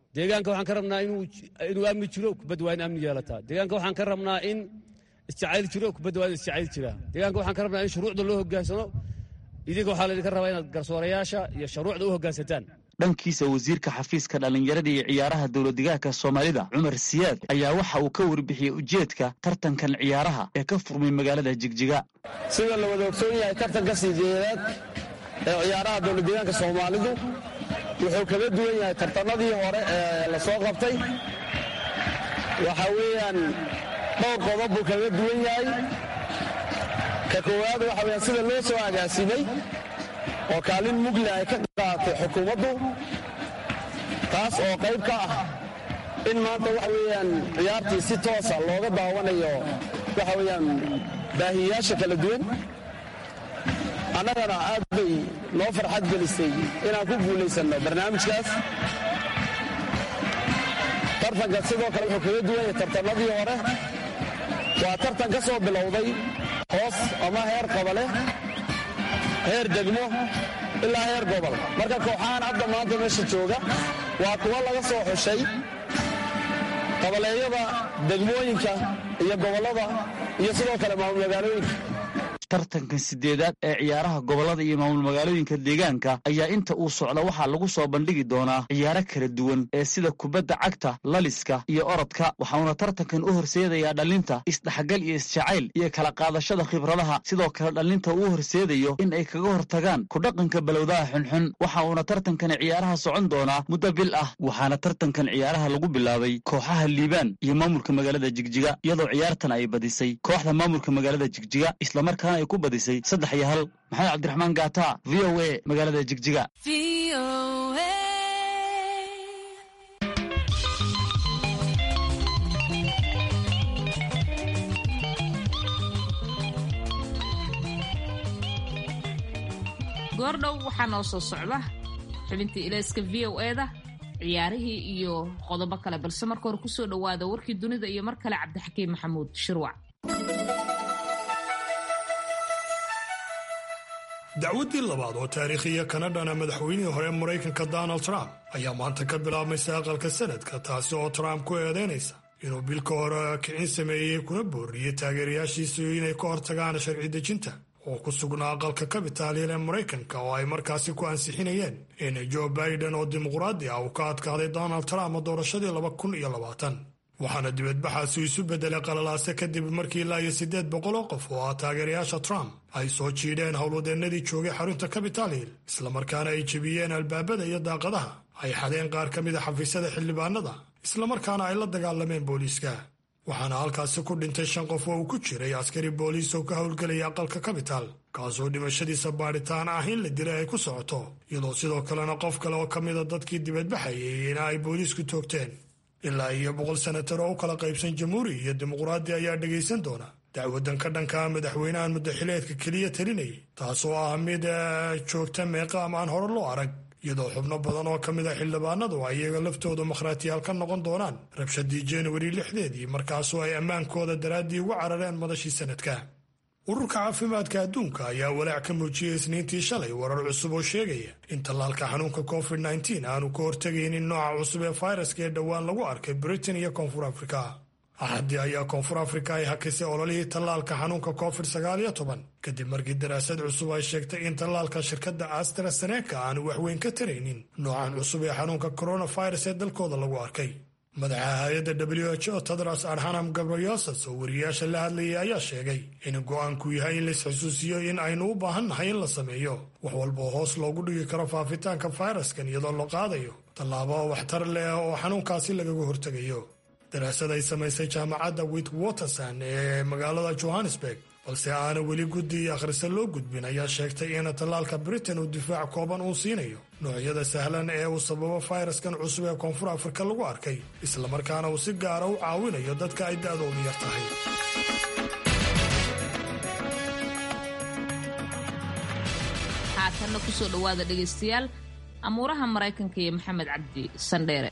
deegaanka waxaan ka rabnaa inuu amni jiro kubadda waa in amni yeelataa deegaanka waxaan ka rabnaa in isjacayl jiro kubadda waa in isjacayl jiraa deegaanka waxaan ka rabnaa in shuruucda loo hogaansano idinka waxaa laydinka rabaa inaad garsoorayaasha iyo shuruucda u hoggaansataan
dhankiisa wasiirka xafiiska dhallinyarada iyo ciyaaraha dowladdegaanka soomaalida cumar siyaad ayaa waxa uu ka warbixiyey ujeedka tartankan ciyaaraha ee ka furmay magaalada jigjiga
sida la wada ogsoon yahay tartanka sideedaad ee ciyaaraha dowladdegaanka soomaalidu wuxuu kaga duwan yahay tartanadii hore ee la soo qabtay waxa weeyaan dhowr qodob buu kaga duwan yahay ka koowaad waxa weyaan sida loo soo agaasimay oo kaalin mugle ay ka qaaatay xukuumaddu taas oo qayb ka ah in maanta waxa weeyaan ciyaartii si toosa looga daawanayo waxa weeyaan baahiyayaasha kala duwan annagana aad bay noo farxad gelisay inaan ku guulaysanno barnaamijkaas tartanka sidoo kale wuxuu kaga duwan yahay tartannadii hore waa tartan ka soo bilowday hoos ama heer qabale heer degmo ilaa heer gobol marka kooxahan hadda maanta meesha jooga waa kuwo laga soo xushay qabaleeyada degmooyinka iyo gobollada iyo sidoo kale maamul magaalooyinka
tartankan sideedaad ee ciyaaraha gobollada iyo maamul magaalooyinka deegaanka ayaa inta uu socda waxaa lagu soo bandhigi doonaa ciyaaro kala duwan ee sida kubadda cagta laliska iyo orodka waxauna tartankan u horseedayaa dhallinta isdhexgal iyo isjacayl iyo kala qaadashada khibradaha sidoo kale dhallinta uu horseedayo in ay kaga hortagaan kudhaqanka balowdaha xunxun waxa uuna tartankani ciyaaraha socon doonaa muddo bil ah waxaana tartankan ciyaaraha lagu bilaabay kooxaha liibaan iyo maamulka magaalada jigjiga iyadoo ciyaartan ay badisay kooxda maamulka magaalada jigjiga islamarkaana ay ku badisay saddex iyo hal maxamed cabdiraxmaan gaata v o a magaalada jigjiga
goordhow waxaa noo soo socda xubintii ilayska v o eda ciyaarihii iyo qodobo kale balse marka hore kusoo dhowaada warkii dunida iyo mar kale cabdixakiim maxamuud shirwac
dacwaddii labaad oo taariikhiya kana dhana madaxweynihii hore maraykanka donald trump ayaa maanta ka bilaabmaysa aqalka sanadka taasi oo trump ku eedaynaysa inuu bilka hore kicin sameeyey kuna booriyey taageerayaashiisu inay ka hortagaan sharci dejinta oo ku sugnaa aqalka kabitaaliil ee maraykanka oo ay markaasi ku ansixinayeen in joe biden oo dimuqraadi ah uu ka adkaaday donald trump doorashadii laba kun iyo labaatan waxaana dibadbaxaasi isu beddelay qalalaase kadib markii ilaa iyo siddeed boqol oo qof oo ah taageerayaasha trump ay soo jiidheen howlwadeennadii joogay xarunta capital hill islamarkaana ay jebiyeen albaabada iyo daaqadaha ay xadeen qaar ka mida xafiisyada xildhibaanada islamarkaana ay la dagaalameen booliiska waxaana halkaasi ku dhintay shan qof oo uu ku jiray askari booliis oo ka howlgelaya aqalka capital kaasoo dhimashadiisa baadhitaan ah in la dilay ay ku socoto iyadoo sidoo kalena qof kale oo ka mida dadkii dibadbaxayay in ay booliisku toogteen ilaa iyo boqol senatar oo u kala qaybsan jamhuuri iyo dimuqraadi ayaa dhegaysan doona dacwadan ka dhanka madaxweynahan muddaxileedka keliya talinayay taasoo ah mid joogta meeqaam aan hore loo arag iyadoo xubno badan oo ka mid a xildhibaanadu ay iyaga laftooda makhraatiyaal ka noqon doonaan rabshadii januari lixdeedii markaasoo ay ammaankooda daraaddii ugu carareen madashii sanadka ururka caafimaadka adduunka ayaa walaac ka muujiyey isniintii shalay warar cusub oo sheegaya in tallaalka xanuunka covid nteen aanu ka hortegaynin nooca cusub ee fayraska ee dhowaan lagu arkay britain iyo koonfur afrika axaddii ayaa koonfur afrika ay hakisay ololihii tallaalka xanuunka covid sagaaliyo toban kadib markii daraasad cusub ay sheegtay in tallaalka shirkadda astraseneka aanu waxweyn ka taraynin noocan cusub ee xanuunka coronavirus ee dalkooda lagu arkay madaxa hay-adda w h o tedros adhanam gabriyosas oo wariyayaasha la hadlayay ayaa sheegay in go'aanku yahay in laisxusuusiyo in aynu u baahannahay in la sameeyo wax walba oo hoos loogu dhigi karo faafitaanka fayraskan iyadoo la qaadayo tallaabo waxtar leh oo xanuunkaasi lagaga hortegayo daraasad ay samaysay jaamacadda witwaterson ee magaalada johannesburg balse aana weli guddi akhrisa loo gudbin ayaa sheegtay in tallaalka britain uu difaac kooban uu siinayo noocyada sahlan ee uu sababo fayraskan cusub ee koonfur afrika lagu arkay islamarkaana uu si gaara u caawinayo dadka ay da'doodu yar tahay
haatanna kusoo dhowaada dhegaystayaal amuuraha maraykanka iyo maxamed cabdi sandheere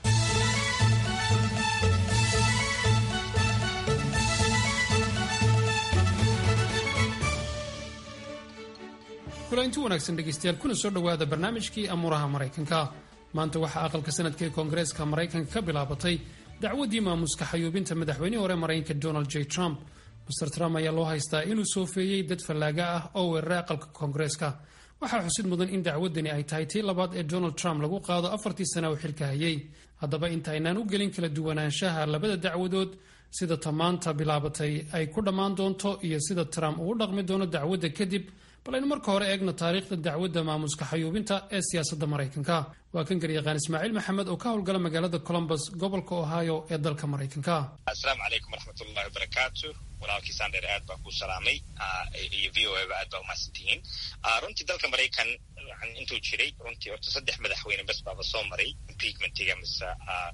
kulanti wanaagsan dhegaystayaal kuna soo dhowaada barnaamijkii amuuraha maraykanka maanta waxaa aqalka sanadka ee koongareeska maraykanka ka bilaabatay dacwaddii maamuska xayuubinta madaxweynihii hore maraykanka donald j trump master trump ayaa loo haystaa inuu soofeeyey dad fallaaga ah oo weeraray aqalka koongareeska waxaa xusid mudan in dacwaddani ay tahay tii labaad ee donald trump lagu qaado afartii sana uu xilka hayay haddaba intaynaan u gelin kala duwanaanshaha labada dacwadood sida tamaanta bilaabatay ay ku dhammaan doonto iyo sida trump uu u dhaqmi doono dacwadda kadib bal aynu marka hore eegno taariikhda dacwadda maamuska xayuubinta ee siyaasadda maraykanka waa kan garyaqaan ismaaciil maxamed oo ka howlgala magaalada colombus gobolka ohio ee dalka maraykanka
asalaamu calaykum waraxmatullahi wabarakaatu walaalkii sandher aad baa kuu salaamay iyo v o a ba aad baa umahadsan tihiin runtii dalka maraykan intuu jiray runtii horta saddex madaxweyne bes baaba soo maray impeachmentiga mise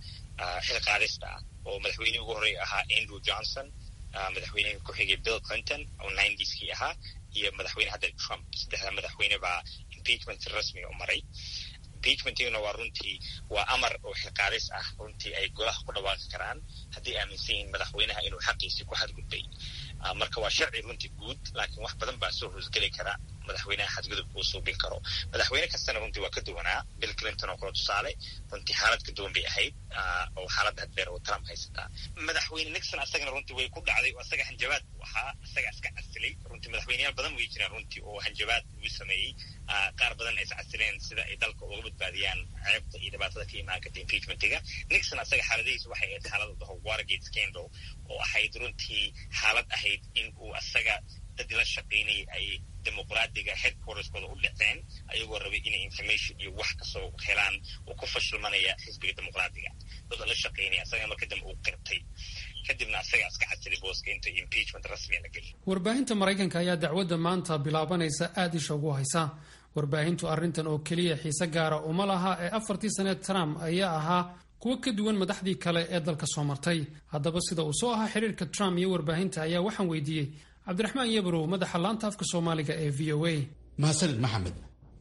xil qaadista ah oo madaxweynihii ugu horreeya ahaa andrew johnson madaxweynihii ku xigay bill clinton oo ninetyskii ahaa iyo madaxweyne hadda trump saddexda madaxweyne baa impeachment rasmiga u maray impeachmentiguna waa runtii waa amar oo xilqaadis ah runtii ay golaha ku dhawaaqi karaan haddii aaminsan yihiin madaxweynaha inuu xaqiisii ku xadgudbay marka waa sharci runtii guud laakiin wax badan baa soo hoosgeli kara madaxweynaha xadgudub uu suubin karo madaxweyne kastana runtii waa ka duwanaa bill clinton oo kale tusaale runtii xaalad ka duwan bay ahayd oo xaaladda haddeer oo trump haysataa madaxweyne nixon asagana runtii way ku dhacday oo asaga hanjabaad buu ahaa asaga iska casilay runtii madaxweyneyaal badan way jiraan runtii oo hanjabaad uu sameeyey qaar badan ay iscasileen sida ay dalka uga badbaadiyaan ceebta iyo dhibaatada ka imaan karta impeachmentiga nixon asaga xaaladihiisa waxay ahayd xaalada daho watergate scandal oo ahayd runtii xaalad ahayd in uu asaga dad la shaqaynayay ay dimuqraadiga headquarterskooda u dhiceen ayagoo rabay inay information iyo wax kasoo helaan oo ku fashilmanaya xisbiga dimuqraadiga dada la shaqaynaya asaga marka dambe uu qirtay kadibna asaga iska casilay booska inta impeachment rasmiga la geliy
warbaahinta maraykanka ayaa dacwadda maanta bilaabanaysa aada isha ugu haysa warbaahintu arrintan oo keliya xiise gaara uma laha ee afartii saneed trump ayaa ahaa kuwo ka duwan madaxdii kale ee dalka soo martay haddaba sida uu soo ahaa xiriirka trump iyo warbaahinta ayaa waxaan weydiiyey cabdiraxmaan yabrow madaxa laanta afka soomaaliga ee v o a
mahadsanid maxamed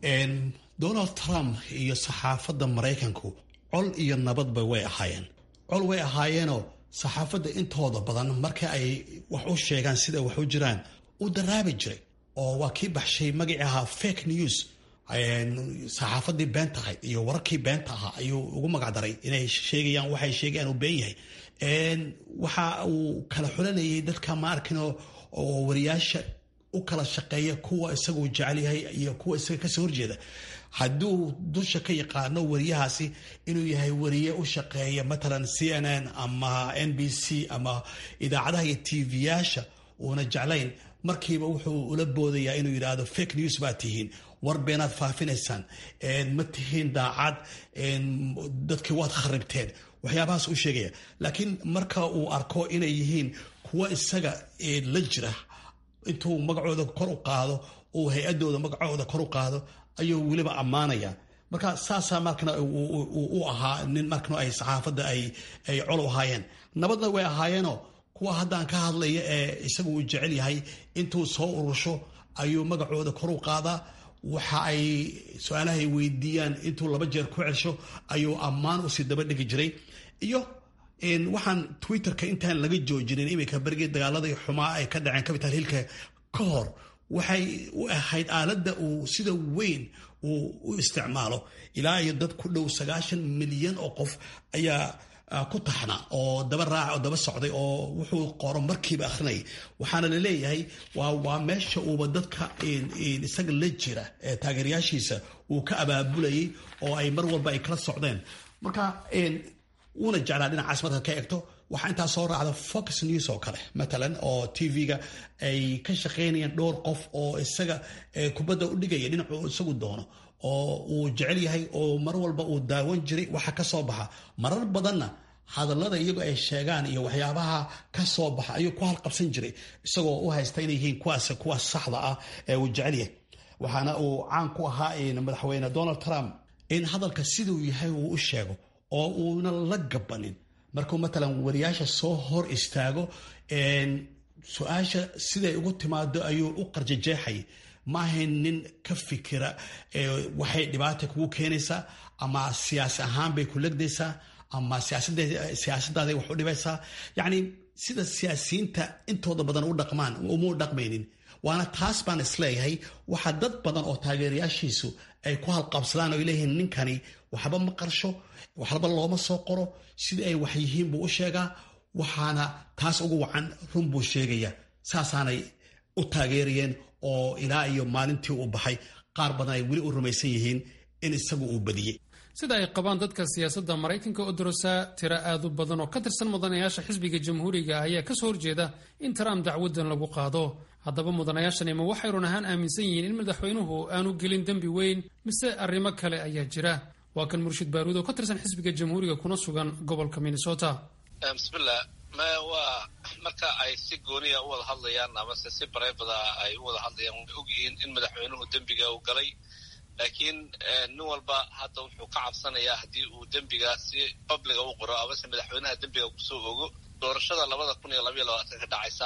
donald trump iyo saxaafadda maraykanku col iyo nabadba way ahaayeen col way ahaayeenoo saxaafadda intooda badan marka ay wax u sheegaan sida wax u jiraan u daraabi jiray oo waa kii baxshay magacii ahaa fake news saxaafadii beenta ahayd iyo wararkii beenta ahaa ayuu ugu magacdaray inay sheegayaan waxay sheegayaan uu been yahay waxa uu kala xulanayay dadka ma arkinoo oo wariyaasha u kala shaqeeya kuwa isaguu jecel yahay iyo kuwa isaga kasoo horjeeda hadduu dusha ka yaqaano wariyahaasi inuu yahay wariye u shaqeeya matalan c n n ama n b c ama idaacadaha iyo tv-yaasha uuna jeclayn markiiba wuxuu ula boodayaa inuu yidhaahdo fake news baa tihiin war beenaad faafinaysaan ma tihiin daacad dadkii waad kharibteen waxyaabahaas u sheegaya laakiin marka uu arko inay yihiin kuwa isaga la jira intuu magacooda kor u qaado uu hay-adooda magacooda kor u qaado ayuu weliba ammaanaya marka saasaa markana u ahaa nin markana ay saxaafadda ay col u ahaayeen nabadna way ahaayeenoo kuwa haddaan ka hadlaya ee isagu uu jecel yahay intuu soo urusho ayuu magacooda kor u qaadaa waxa ay su-aalahay weydiiyaan intuu laba jeer ku celsho ayuu ammaan usii daba dhigi jiray iyo waxaan twitterka intaan laga joojinin iminka berigii dagaaladii xumaa ay ka dhaceen capital hillka ka hor waxay u ahayd aaladda uu sida weyn uu u isticmaalo ilaa iyo dad ku dhow sagaashan milyan oo qof ayaa ku taxna oo daba raaca oo daba socday oo wuxuu qoro markiiba akhrinayay waxaana la leeyahay waa meesha uuba dadka isaga la jira ee taageerayaashiisa uu ka abaabulayay oo ay mar walba ay kala socdeen marka wuuna jeclaa dhinacaas markaad ka egto waxaa intaa soo raacda fox news oo kale matalan oo tv-ga ay ka shaqaynayaan dhowr qof oo isaga kubadda u dhigaya dhinacuu isagu doono oo uu jecel yahay oo mar walba uu daawan jiray waxa ka soo baxa marar badanna hadallada iyagu ay sheegaan iyo waxyaabaha ka soo baxa ayuu ku halqabsan jiray isagoo u haysta inay yihiin kuwaas kuwaas saxda ah ee uu jecel yahay waxaana uu caan ku ahaa madaxweyne donald trump in hadalka siduu yahay uu u sheego oo uuna la gabanin markuu matalan wariyaasha soo hor istaago su-aasha siday ugu timaado ayuu u qarjajeexay maahayn nin ka fikira waxay dhibaata kugu keenaysaa ama siyaasi ahaan bay ku legdaysaa ama siyaasadaaday wax u dhibaysaa yacni sida siyaasiyiinta intooda badan u dhaqmaan uma dhaqmaynin waana taas baan isleeyahay waxaa dad badan oo taageerayaashiisu ay ku halqabsadaan oo leeyihiin ninkani waxba ma qarsho waxba looma soo qoro sidii ay wax yihiin buu u sheegaa waxaana taas ugu wacan run buu sheegaya saasaanay u taageerayeen oo ilaa iyo maalintii uu baxay qaar badan ay weli u rumaysan yihiin in isagu uu badiyey
sida ay qabaan dadka siyaasadda maraykanka oo dorosaa tiro aad u badan oo ka tirsan mudanayaasha xisbiga jamhuuriga ayaa kasoo horjeeda in trump dacwadan lagu qaado haddaba mudanayaashani ma waxay run ahaan aaminsan yihiin in madaxweynuhu aanu gelin dembi weyn mise arrimo kale ayaa jira waa kan murshid baaruud oo ka tirsan xisbiga jamhuuriga kuna sugan gobolka minnesota
bismillah ma waa marka ay si gooniya u wada hadlayaan amase si bareebada ay u wada hadlayaan way ogyihiin in madaxweynuhu dembiga uu galay laakiin nin walba hadda wuxuu ka cabsanayaa haddii uu dembiga si babliga u qoro amase madaxweynaha dembiga kusoo ogo doorashada labada kun iyo labaiyo labaatan ka dhacaysa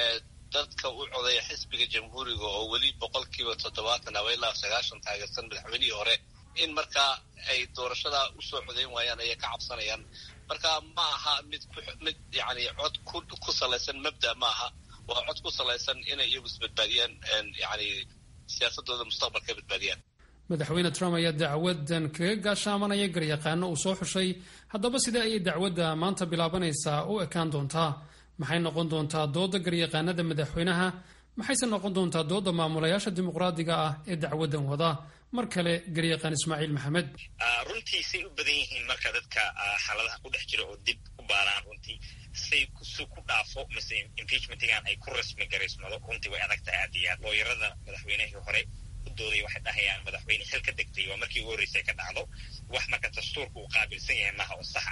dadka u codeeya xisbiga jamhuuriga oo weli boqolkiiba toddobaatan ama ilaa sagaashan taageersan madaxweynihii hore in markaa ay doorashada usoo codeyn waayaan ayay ka cabsanayaan marka ma aha mid mid yani cod ku salaysan mabda ma aha waa cod ku salaysan inay iyagu isbadbaadiyaan yani siyaasadooda mustaqbalka badbaadiyaan
madaxweyne trump ayaa dacwadan kaga gaashaamanaya garyaqaano uu soo xushay haddaba sidee ayay dacwadda maanta bilaabanaysaa u ekaan doontaa maxay noqon doontaa dooda garyaqaanada madaxweynaha maxayse noqon doontaa dooda maamulayaasha dimuqraadiga ah ee dacwadan wada mar kale garyaqaan ismaaciil maxamed
runtiisay u badan yihiin marka dadka xaaladaha ku dhex jira oo dib u baaraan runtii say si ku dhaafo mise impeachmentigan ay ku rasmi garaysmado runtii way adag tahay aad iyo aad looyarada madaxweynihii hore dooday waxay dhahayaan madaxweyne xil ka degtay waa markii ugu horreysay ka dhacdo wax marka dastuurka uu qaabilsan yahay maha oo sax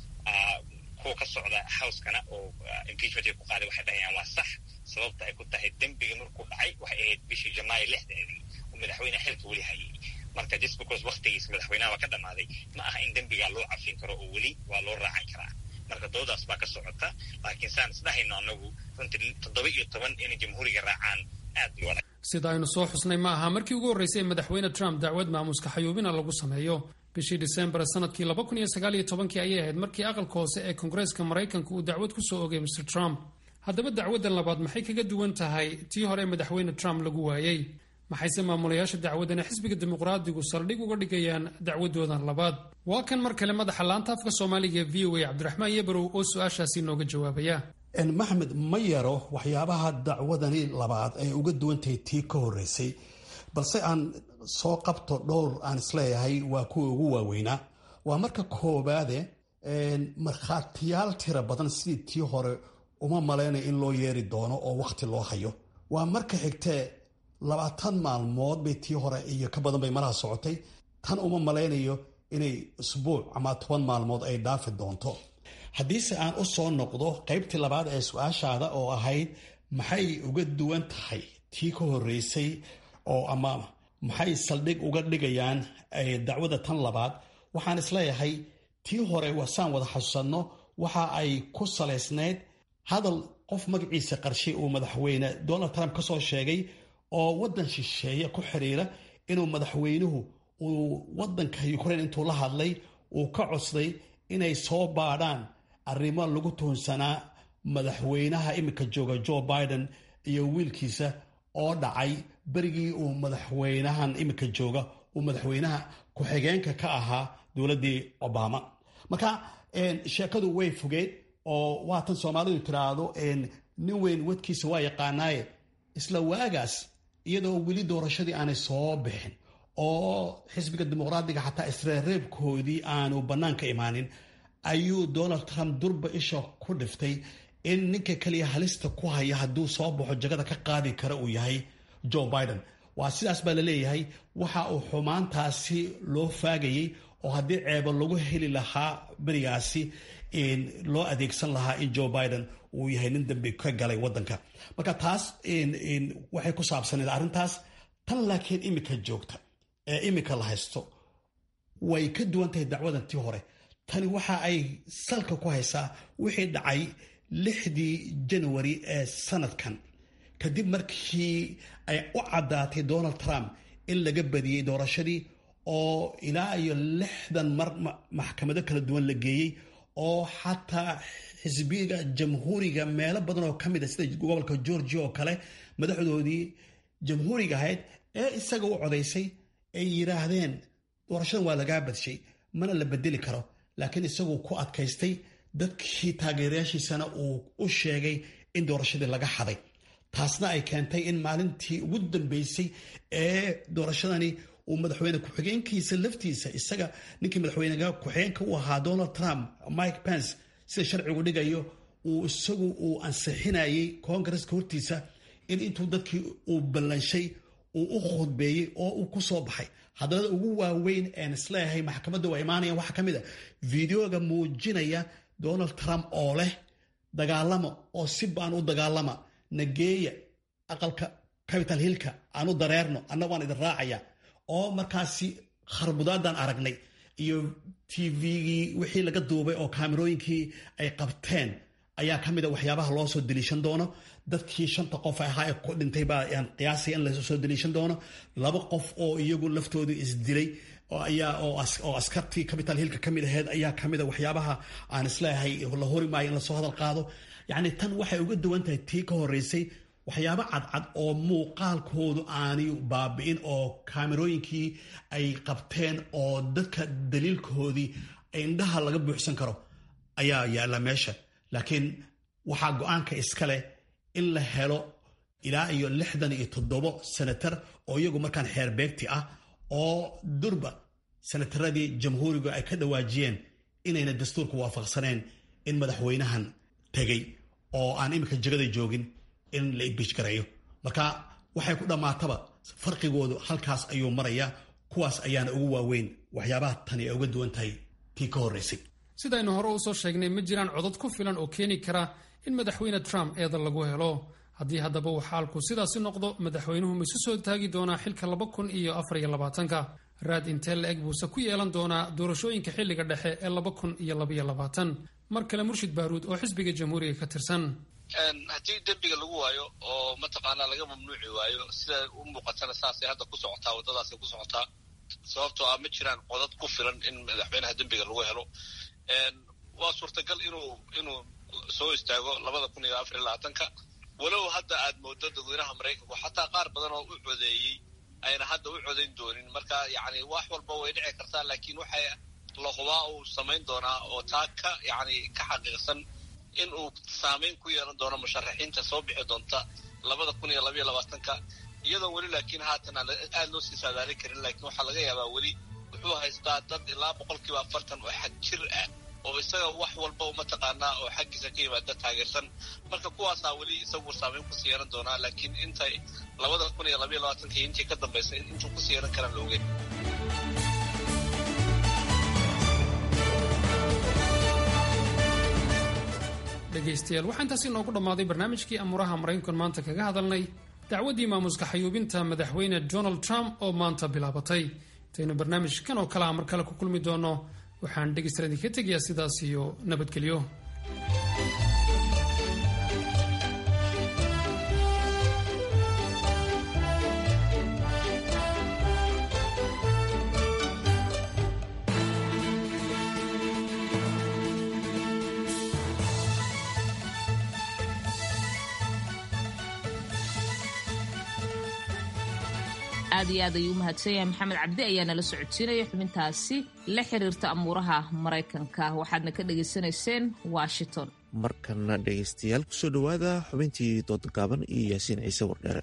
ah kuwa ka socda housekana oo impeachmentka ku qaaday waxay dhahayaan waa sax sababta ay ku tahay dembiga markuu dhacay waxay ahayd bishii janaayo lixdeedii oo madaxweyne xilka weli hayay marka just because waktigiisa madaxweynaha waa ka dhammaaday ma aha in dembigaa loo cafin karo oo weli waa loo raacan karaa marka doodaas baa ka socota laakiin saan isdhahayno anagu runtii toddoba iyo toban inay jamhuuriga raacaan aad bay adag
sida aynu soo xusnay ma aha markii ugu horreysay ee madaxweyne trump dacwad maamuuska xayuubina lagu sameeyo bishii disembar sanadkii laba kun iyo sagaal iyo tobankii ayay ahayd markii aqalka hoose ee koongareeska maraykanka uu dacwad ku soo ogay mr trump haddaba dacwaddan labaad maxay kaga duwan tahay tii hore madaxweyne trump lagu waayey maxayse maamulayaasha dacwadana xisbiga dimuqraadigu saldhig uga dhigayaan dacwadoodan labaad waa kan mar kale madaxa laanta afka soomaaliga v o a cabdiraxmaan yebarow oo su-aashaasi nooga jawaabaya
maxamed ma yaro waxyaabaha dacwadani labaad ay uga duwantahay tii ka horreysay balse aan soo qabto dhowr aan isleeyahay waa kuwa ugu waaweynaa waa marka koobaade markhaatiyaal tira badan sidii tii hore uma malaynaya in loo yeeri doono oo wakhti loo hayo waa marka xigtee labaatan maalmood bay tii hore iyo ka badan bay malaha socotay tan uma malaynayo inay isbuuc ama toban maalmood ay dhaafi doonto haddiise aan u soo noqdo qaybtii labaad ee su-aashaada oo ahayd maxay uga duwan tahay tii ka horreysay oo ama maxay saldhig uga dhigayaan dacwada tan labaad waxaan isleeyahay tii hore wasaan wada xasuusanno waxa ay ku salaysnayd hadal qof magaciisa qarshay uu madaxweyne donald trump ka soo sheegay oo waddan shisheeye ku xiriira inuu madaxweynuhu uu waddanka ukraine intuu la hadlay uu ka codsaday inay soo baadhaan arrimo lagu tuhunsanaa madaxweynaha iminka jooga joe biden iyo wiilkiisa oo dhacay berigii uu madaxweynahan iminka jooga uu madaxweynaha ku-xigeenka ka ahaa dowladdii obama marka sheekadu way fogeed oo waatan soomaalidu tiraahdo nin weyn wadkiisa waa yaqaanaaye isla waagaas iyadoo weli doorashadii aanay soo bixin oo xisbiga dimuqraadiga xataa isreerreebkoodii aanu bannaanka imaanin ayuu donald trump durba isha ku dhiftay in ninka keliya halista ku haya hadduu soo baxo jagada ka qaadi kara uu yahay joe biden waa sidaas baa la leeyahay waxa uu xumaantaasi loo faagayey oo haddii ceebo lagu heli lahaa berigaasi loo adeegsan lahaa in joe biden uu yahay nin dambi ka galay wadanka marka taas waxay ku saabsaneed arrintaas tan laakiin imika joogta ee imika la haysto way ka duwan tahay dacwadan tii hore tani waxa ay salka ku haysaa wixii dhacay lixdii janwari ee sanadkan kadib markii ay u caddaatay donald trump in laga badiyey doorashadii oo ilaa iyo lixdan mar maxkamado kala duwan la geeyey oo xataa xisbiga jamhuuriga meelo badan oo ka mid a sida gobolka georgia oo kale madaxdoodii jamhuuriga ahayd ee isaga u codaysay ay yidhaahdeen doorashadan waa lagaa badshay mana la bedeli karo laakiin isaguu ku adkaystay dadkii taageerayaashiisana uu u sheegay in doorashadii laga xaday taasna ay keentay in maalintii ugu dambeysay ee doorashadani uu madaxweyne ku-xigeenkiisa laftiisa isaga ninkii madaxweyne ku-xigeenka u ahaa donald trump mike pence sida sharcigu dhigayo uu isagu uu ansixinayay koongareska hortiisa in intuu dadkii uu ballanshay uu u khudbeeyey oo uu ku soo baxay hadalada ugu waaweyn een isleeyahay maxkamadda waa imaanayaan waxaa ka mid a videoga muujinaya donald trump oo leh dagaalama oo si baan u dagaalama nageeya aqalka capital hillka aanu dareerno anna waan idin raacaya oo markaasi kharbudaadan aragnay iyo tvgii wixii laga duubay oo kaamirooyinkii ay qabteen ayaa ka mid a waxyaabaha loo soo deliishan doono dadkii shanta qof ahaa ee ku dhintay baa aan qiyaasaya in lasoo deliishan doono laba qof oo iyagu laftoodu isdilay oo askartii capital hillka ka mid aheyd ayaa ka mid a waxyaabaha aan isleeyahay la hori maayo in lasoo hadal qaado yacni tan waxay uga duwan tahay tii ka horreysay waxyaabo cadcad oo muuqaalkoodu aanay baabi'in oo kaamirooyinkii ay qabteen oo dadka daliilkoodii indhaha laga buuxsan karo ayaa yaalla meesha laakiin waxaa go-aanka iska leh in la helo ilaa iyo lixdan iyo toddobo senatar oo iyagu markaan xeer beegti ah oo durba senataradii jamhuuriga ay ka dhawaajiyeen inayna dastuurka waafaqsaneen in madaxweynahan tegay oo aan iminka jegada joogin in la imbiij gareeyo marka waxay ku dhammaataba farqigoodu halkaas ayuu marayaa kuwaas ayaana ugu waaweyn waxyaabaha tani ay uga duwan tahay tii ka horreysay
sidaynu hore usoo sheegnay ma jiraan codad ku filan oo keeni kara in madaxweyne trump eeda lagu helo haddii haddaba uu xaalku sidaasi noqdo madaxweynuhu ma isu soo taagi doonaa xilka laba kun iyo afar iyo labaatanka raad intee la-eg buuse ku yeelan doonaa doorashooyinka xilliga dhexe ee laba kun iyo labaiyo labaatan mar kale murshid baaruud oo xisbiga jamhuuriga ka tirsan
haddii dembiga lagu waayo oo mataqaanaa laga mamnuuci waayo sida u muuqatana saasay hadda ku socotaa waddadaasay ku socotaa sababtoo ah ma jiraan codad ku filan in madaxweynaha dembiga lagu helo waa suurtagal inuu inuu soo istaago labada kun iyo afar iyo labaatanka walow hadda aad moodo dadweynaha maraykanku xataa qaar badan oo u codeeyey ayna hadda u codayn doonin marka yacni wax walba way dhici kartaa laakiin waxay la hubaa uu samayn doonaa oo taa ka yacni ka xaqiiqsan in uu saameyn ku yeelan doono musharaxiinta soo bixi doonta labada kun iyo labaiyo labaatanka iyadoo weli laakiin haatan aan aada loo sii saadaalin karin laakiin waxaa laga yaabaa weli wuxuu haystaa dad ilaa boqolkiiba afartan oo xag jir ah oo isaga wax walba mataqaanaa oo xaggiisa ka yimaada taageersan marka kuwaasaa weli isagu saameyn kusii yeelan doonaa laakiin intay labada kun iyo labaiyo labaatanka iyo intii ka dambaysa intuu kusii yeelan karaan la ogeyn
dhegaystayaal waxaa intaasi inoogu dhammaaday barnaamijkii amuuraha maraykankan maanta kaga hadalnay dacwaddii maamuska xayuubinta madaxweyne donald trump oo maanta bilaabatay intaynu barnaamijkan oo kale a mar kale ku kulmi doono waxaan dhegaystayaal idinka tegayaa sidaas iyo nabadgelyo
aad iyo aad ayuu umahadsan yahay maxamed cabdi ayaa nala socodsiinaya xubintaasi la xiriirta amuuraha maraykanka waxaadna ka dhagaysanayseen washington
markana dhegaystayaal kusoo dhowaada xubintii dooda gaaban iyo yaasiin ciise wardheere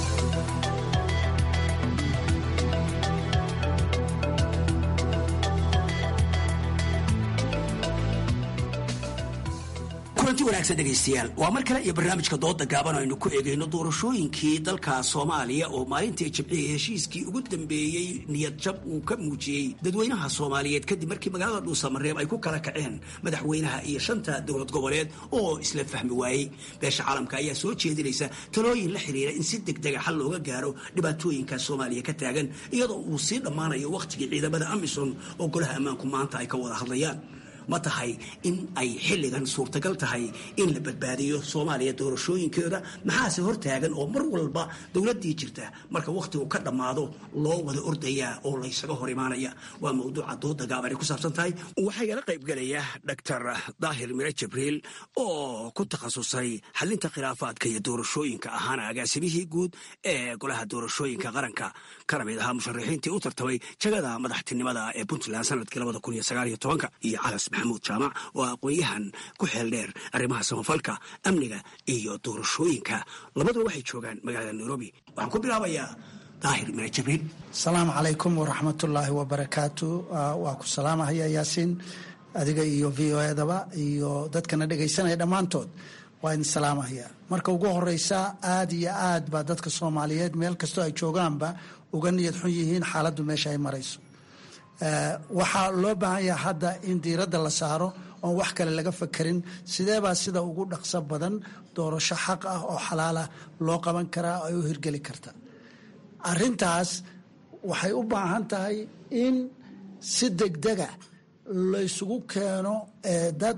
kulanti wanaagsan dhegaystayaal waa mar kale iyo barnaamijka dooda gaaban aynu ku eegayno doorashooyinkii dalka soomaaliya oo maalintii jimcihii heshiiskii ugu dambeeyey niyad jab uu ka muujiyey dadweynaha soomaaliyeed kadib markii magaalada dhuusamareeb ay ku kala kaceen madaxweynaha iyo shanta dowlad goboleed oo isla fahmi waayey beesha caalamka ayaa soo jeedinaysa talooyin la xiriira in si degdega xal looga gaaro dhibaatooyinka soomaaliya ka taagan iyadoo uu sii dhammaanayo wakhtigii ciidamada amisom oo golaha ammaanku maanta ay ka wada hadlayaan ma tahay in ay xilligan suurtagal tahay in la badbaadiyo soomaaliya doorashooyinkeeda maxaase hortaagan oo mar walba dowladdii jirta marka wakhtigu ka dhammaado loo wada ordayaa oo laysaga hor imaanaya waa mawduuca dooda gaaban ay ku saabsan tahay waxaa igala qaybgelaya doctor daahir mire jibriil oo ku takhasusay xalinta khilaafaadka iyo doorashooyinka ahaana agaasimihii guud ee golaha doorashooyinka qaranka kana mid ahaa musharaxiintii u tartamay jagada madaxtinimada ee puntland sanadkii labada kun iyo sagaal iyo tobanka iyo calas maxamuud jaamac oo aqoon-yahan ku xeel dheer arrimaha samafalka amniga iyo doorashooyinka labaduba waxay joogaan magaalada nairobi waxaan ku bilaabayaa daahir mire jibriil
asalaamu calaykum waraxmatullaahi wabarakaatu waa ku salaamahaya yaasiin adiga iyo v o edaba iyo dadkana dhegaysanaya dhammaantood waa idin salaamahaya marka ugu horeysa aada iyo aad baa dadka soomaaliyeed meel kastoo ay joogaanba uga niyad xun yihiin xaaladdu meesha ay marayso waxaa loo baahan yaha hadda in diiradda la saaro oon wax kale laga fakerin sideebaa sida ugu dhaqso badan doorasho xaq ah oo xalaalah loo qaban karaa ay u hirgeli karta arintaas waxay u baahan tahay in si degdega laysugu keeno dad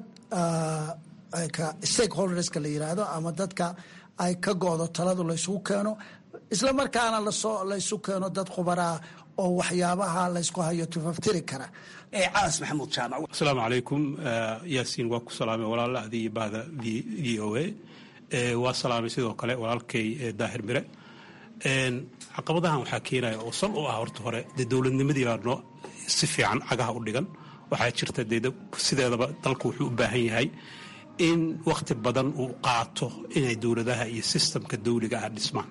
stakeholderska la yiraahdo ama dadka ay ka go-do taladu laysugu keeno isla markaana lasoo laysu keeno dad khubaraa oo waxyaabaha laysku hayo tufaftiri kara
calas maxamuud jaamac
asalaamu calaykum yaasiin waa ku salaamay walaala adii bahda v o a waa salaamay sidoo kale walaalkay daahir mire caqabadahan waxaa keenaya oo sal u ah horta hore dee dowladnimadii baa noo si fiican cagaha u dhigan waxaa jirta dee sideedaba dalku wuxuu u baahan yahay in wakhti badan uu qaato inay dowladaha iyo sistamka dawliga ah dhismaan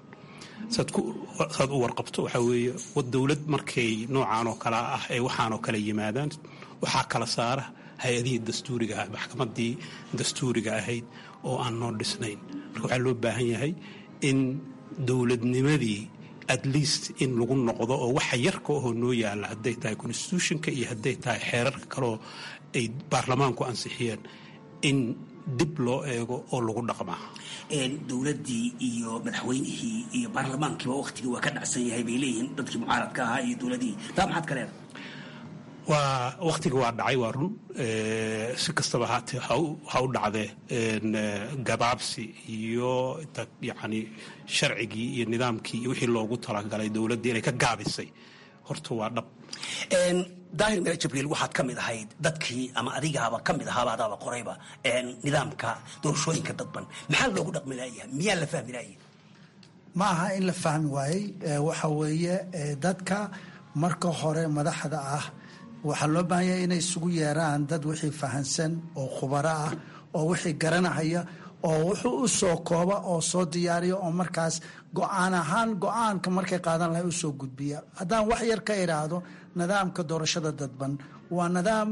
saad u warqabto waxaa weeye dowlad markay noocaan oo kale ah ee waxaan oo kale yimaadaan waxaa kala saara hay-adihii dastuuriga ah maxkamadii dastuuriga ahayd oo aan noo dhisnayn marka waxaa loo baahan yahay in dowladnimadii at least in lagu noqdo oo waxa yarka ahoo noo yaalla hadday tahay constitutionka iyo hadday tahay xeerarka kaleoo ay baarlamaanku ansixiyeen in dib loo eego oo lagu dhaqmaa
dowladdii iyo madaxweynihii iyo baarlamaankiiba waktigii waa ka dhacsan yahay bay leeyihiin dadkii mucaaradka ahaa iyo dowladihii taa maxaad ka leedahay
waa wakhtiga waa dhacay waa run si kastaba haatee ha u dhacdee gabaabsi iyo yacni sharcigii iyo nidaamkii iyo wixii loogu talagalay dowladdii inay ka gaabisay horta waa dhab
daahir mire jibriil waxaad ka mid ahayd dadkii ama adigaaba ka mid ahaaba adaaba qorayba nidaamka doorashooyinka dadban maxaa loogu dhaqmi laayahay miyaa la fahmi laayay
ma aha in la fahmi waayey waxa weeye dadka marka hore madaxda ah waxaa loo baahan yahay inay isugu yeeraan dad wixii fahansan oo khubaro ah oo wixii garanahaya oo wuxuu u soo kooba oo soo diyaariya oo markaas go-aan ahaan go-aanka markay qaadan lahay u soo gudbiya haddaan wax yar ka idhaahdo nidaamka doorashada dadban waa nidaam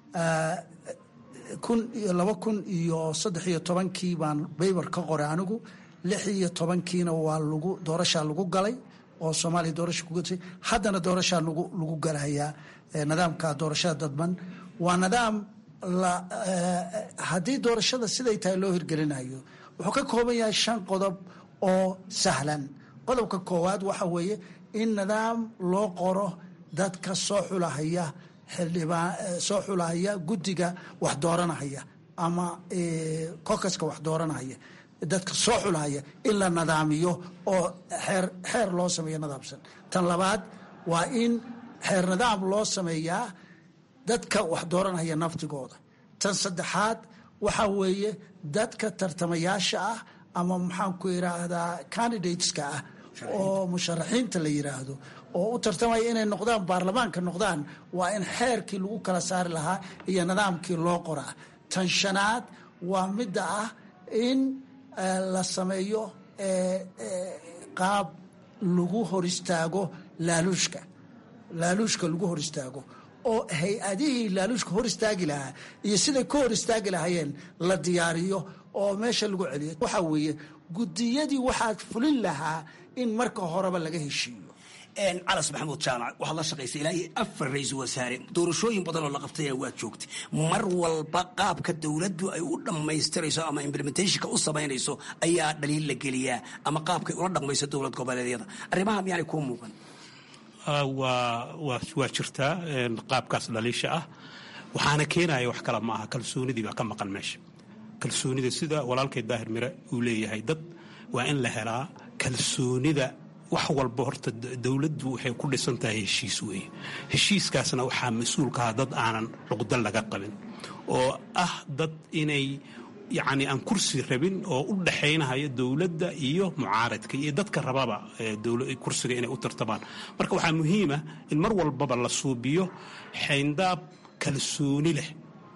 kun iyo laba kun iyo saddex iyo tobankii baan baybar ka qoray anigu lix iyo tobankiina waa lagu doorashaa lagu galay oo soomaaliya doorasha ku gatay haddana doorashaa lagu lagu galayaa nidaamka doorashada dadban waa nidaam haddii doorashada siday tahay loo hirgelinayo wuxuu ka kooban yahay shan qodob oo sahlan qodobka koowaad waxa weeye in nidaam loo qoro dadka soo xulahaya xildhibaan soo xulahaya guddiga wax dooranahaya ama kokaska wax dooranahaya dadka soo xulahaya in la nidaamiyo oo xeer xeer loo sameeyo nidaamsan tan labaad waa in xeer nidaam loo sameeyaa dadka wax dooranaya naftigooda tan saddexaad waxaa weeye dadka tartamayaasha ah ama maxaan ku yiraahdaa candidateska ah oo musharaxiinta la yiraahdo oo u tartamaya inay noqdaan baarlamaanka noqdaan waa in xeerkii lagu kala saari lahaa iyo nidaamkii loo qoraa tan shanaad waa midda ah in la sameeyo qaab lagu hor istaago laaluushka laaluushka lagu hor istaago oo hay-adihii laaluushka hor istaagi lahaa iyo siday ka hor istaagi lahaayeen la diyaariyo oo meesha lagu celiyo waxaa weeye gudiyadii waxaad fulin lahaa in marka horeba laga heshiiyo
calas maxamuud jaamac waxaad la shaqaysay ilaa iyo afar ra-iisul wasaare doorashooyin badan oo la qabtay waad joogtay mar walba qaabka dowladdu ay u dhammaystirayso ama implementationka u samaynayso ayaa dhaliil la geliyaa ama qaabkay ula dhaqmayso dowlad goboleedyada arrimaha miyaanay kuu muuqan
waa jirtaa qaabkaas dhaliisha ah waxaana keenaya wax kale ma aha kalsoonidii baa ka maqan meesha kalsoonida sida walaalkay daahir mire uu leeyahay dad waa in la helaa kalsoonida wax walba horta dowladdu waxay ku dhisan tahay heshiis weeye heshiiskaasna waxaa mas-uulka ah dad aanan cuqda laga qabin oo ah dad inay yacni aan kursi rabin oo u dhaxaynahaya dowladda iyo mucaaradka iyo dadka rababa kursiga inay u tartamaan marka waxaa muhiima in mar walbaba la suubiyo xayndaab kalsooni leh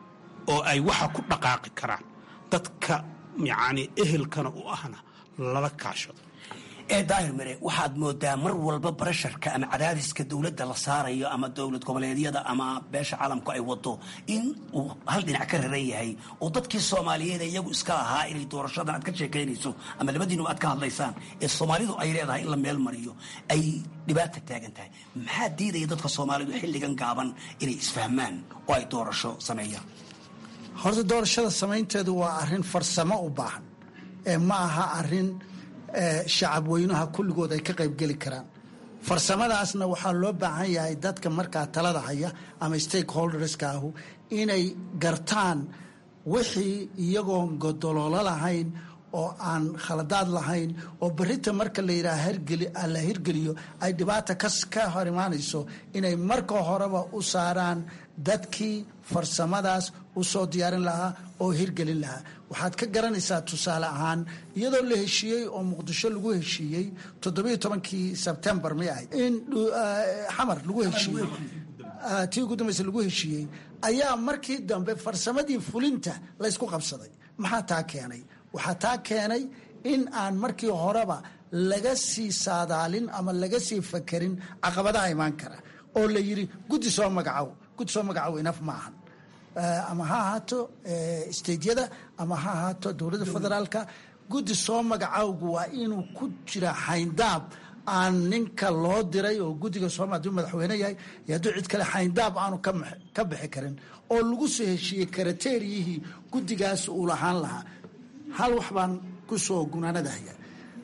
oo ay waxa ku dhaqaaqi karaan dadka yacni ehelkana u ahna lala kaashado
ee daahir mire waxaad moodaa mar walba barasharka ama cadaadiska dowladda la saarayo ama dowlad goboleedyada ama beesha caalamku ay wado in uu hal dhinac ka raran yahay oo dadkii soomaaliyeed iyagu iska lahaa inay doorashadan aad ka sheekaynayso ama labadiinu aad ka hadlaysaan ee soomaalidu ay leedahay in la meel mariyo ay dhibaata taagan tahay maxaa diidaya dadka soomaalidu xilligan gaaban inay isfahmaan oo ay doorasho sameeyaan
horta doorashada samaynteedu waa arrin farsamo u baahan ee ma aha arrin shacab weynaha kulligood ay ka qaybgeli karaan farsamadaasna waxaa loo baahan yahay dadka markaa talada haya ama stakeholderska ahu inay gartaan wixii iyagoon godololo lahayn oo aan khaladaad lahayn oo berita marka la yidhaha la hirgeliyo ay dhibaata ka hor imaanayso inay marka horeba u saaraan dadkii farsamadaas u soo diyaarin lahaa oo hirgelin lahaa waxaad ka garanaysaa tusaale ahaan iyadoo la heshiiyey oo muqdisho lagu heshiiyey toddobiyo tobankii sebtembar may ahayd in xamar lagu heshiiyey tii ugu dambaysa lagu heshiiyey ayaa markii dambe farsamadii fulinta laysku qabsaday maxaa taa keenay waxaa taa keenay in aan markii horeba laga sii saadaalin ama laga sii fakerin caqabadaha imaan kara oo la yidhi guddi soo magacow guddi soo magacow inaf ma ahan ama ha ahaato steydyada ama ha ahaato dowladda federaalka guddi soo magacowgu waa inuu ku jira xayndaab aan ninka loo diray oo guddiga sooma haduu madaxweyne yahay iyo hadduu cid kale xayndaab aanu ka bixi karin oo lagu soo heshiiyey karateeriyihii guddigaas uu lahaan lahaa hal wax baan ku soo gunaanadahaya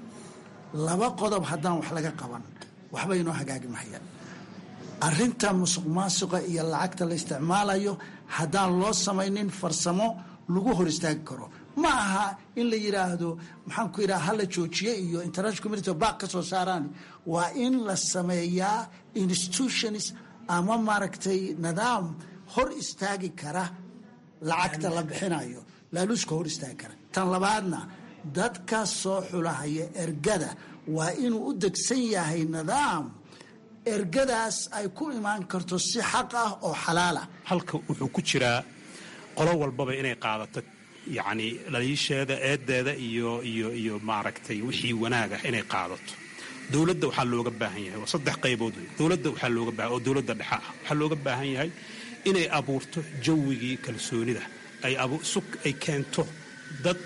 laba qodob haddaan wax laga qaban waxba inoo hagaagi mahayaan arrinta musuq maasuqa iyo lacagta la isticmaalayo haddaan loo samaynin farsamo lagu hor istaagi karo ma aha in la yidhaahdo maxaan ku yidhaha hala joojiye iyo international community baaq ka soo saaraan waa in la sameeyaa institutions ama maaragtay nidaam hor istaagi kara lacagta la bixinayo laaluuska hor istaagi kara tan labaadna dadka soo xulahaya ergada waa inuu u degsan yahay nidaam ergadaas ay ku imaan karto si xaq ah oo xalaala
halka wuxuu ku jiraa qolo walbaba inay qaadato yacni dhaliisheeda eedeeda iyo iyo iyo maaragtay wixii wanaag ah inay qaadato dowladda waxaa looga baahan yahay waa saddex qaybood wey dowladda waxaa looga baahan oo dowladda dhexe ah waxaa looga baahan yahay inay abuurto jawigii kalsoonida ay sug ay keento dad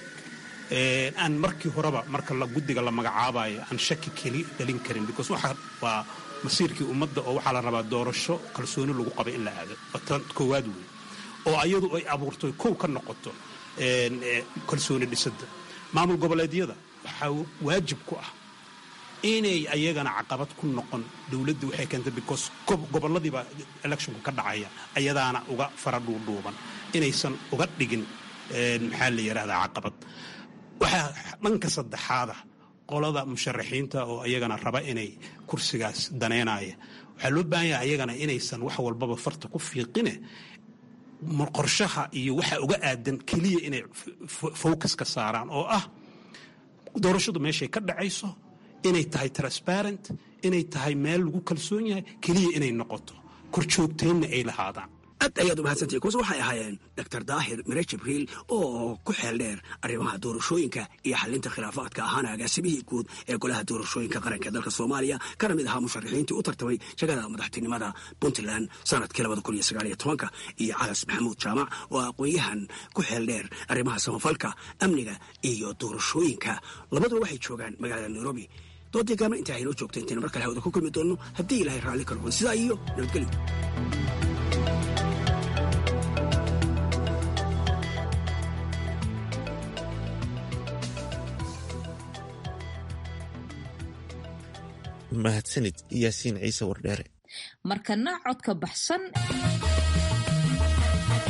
aan markii horeba marka guddiga la magacaabayo aan shaki keli dhalin karin because waxa waa masiirkii ummadda oo waxaa la rabaa doorasho kalsooni lagu qabay in la aado tan koowaad wey oo ayadu ay abuurto kow ka noqoto kalsooni dhisadda maamul goboleedyada waxaa waajib ku ah inay ayagana caqabad ku noqon dowladda waxay keentay because goboladiiba electionku ka dhacaya ayadaana uga fara dhuudhuuban inaysan uga dhigin maxaa la yidhahdaa caqabad waxaa dhanka saddexaada qolada musharaxiinta oo ayagana raba inay kursigaas daneynaya waxaa loo baahan yahay ayagana inaysan wax walbaba farta ku fiiqine qorshaha iyo waxa uga aadan keliya inay focus ka saaraan oo ah doorashadu meeshay ka dhacayso inay tahay transparent inay tahay meel lagu kalsoon yahay keliya inay noqoto korjoogteenna ay lahaadaan
aad ayaad u mahadsantahay kuwaas waxay ahaayeen doctor daahir mire jibriil oo ku xeel dheer arrimaha doorashooyinka iyo xalinta khilaafaadka ahaana agaasimihii guud ee golaha doorashooyinka qaranka dalka soomaaliya kana mid ahaa musharaxiintii u tartamay shagada madaxtinimada puntland sanadkii labada kun iyo sagaaliyo tobanka iyo calas maxamuud jaamac oo aqoon-yahan ku xeel dheer arrimaha samafalka amniga iyo doorashooyinka labaduba waxay joogaan magaalada nairobi doodii gaabna intaa haynoo joogta intayna mar kale hawada ku kulmi doonno haddii ilaahay raalli ka noqdo sidaa iyo nabadgelyo
mahadsanid yaasiin ciise wardheere
markana codka baxsan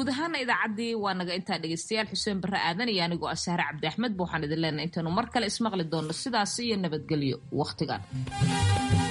guud ahaana idaacaddii waa naga intaa dhegeystayaal xuseen barre aadan iyo anigoo ah sahre cabdi axmed ba waxaan idin leenahay intaanu mar kale ismaqli doonno sidaas iyo nabadgelyo wakhtigan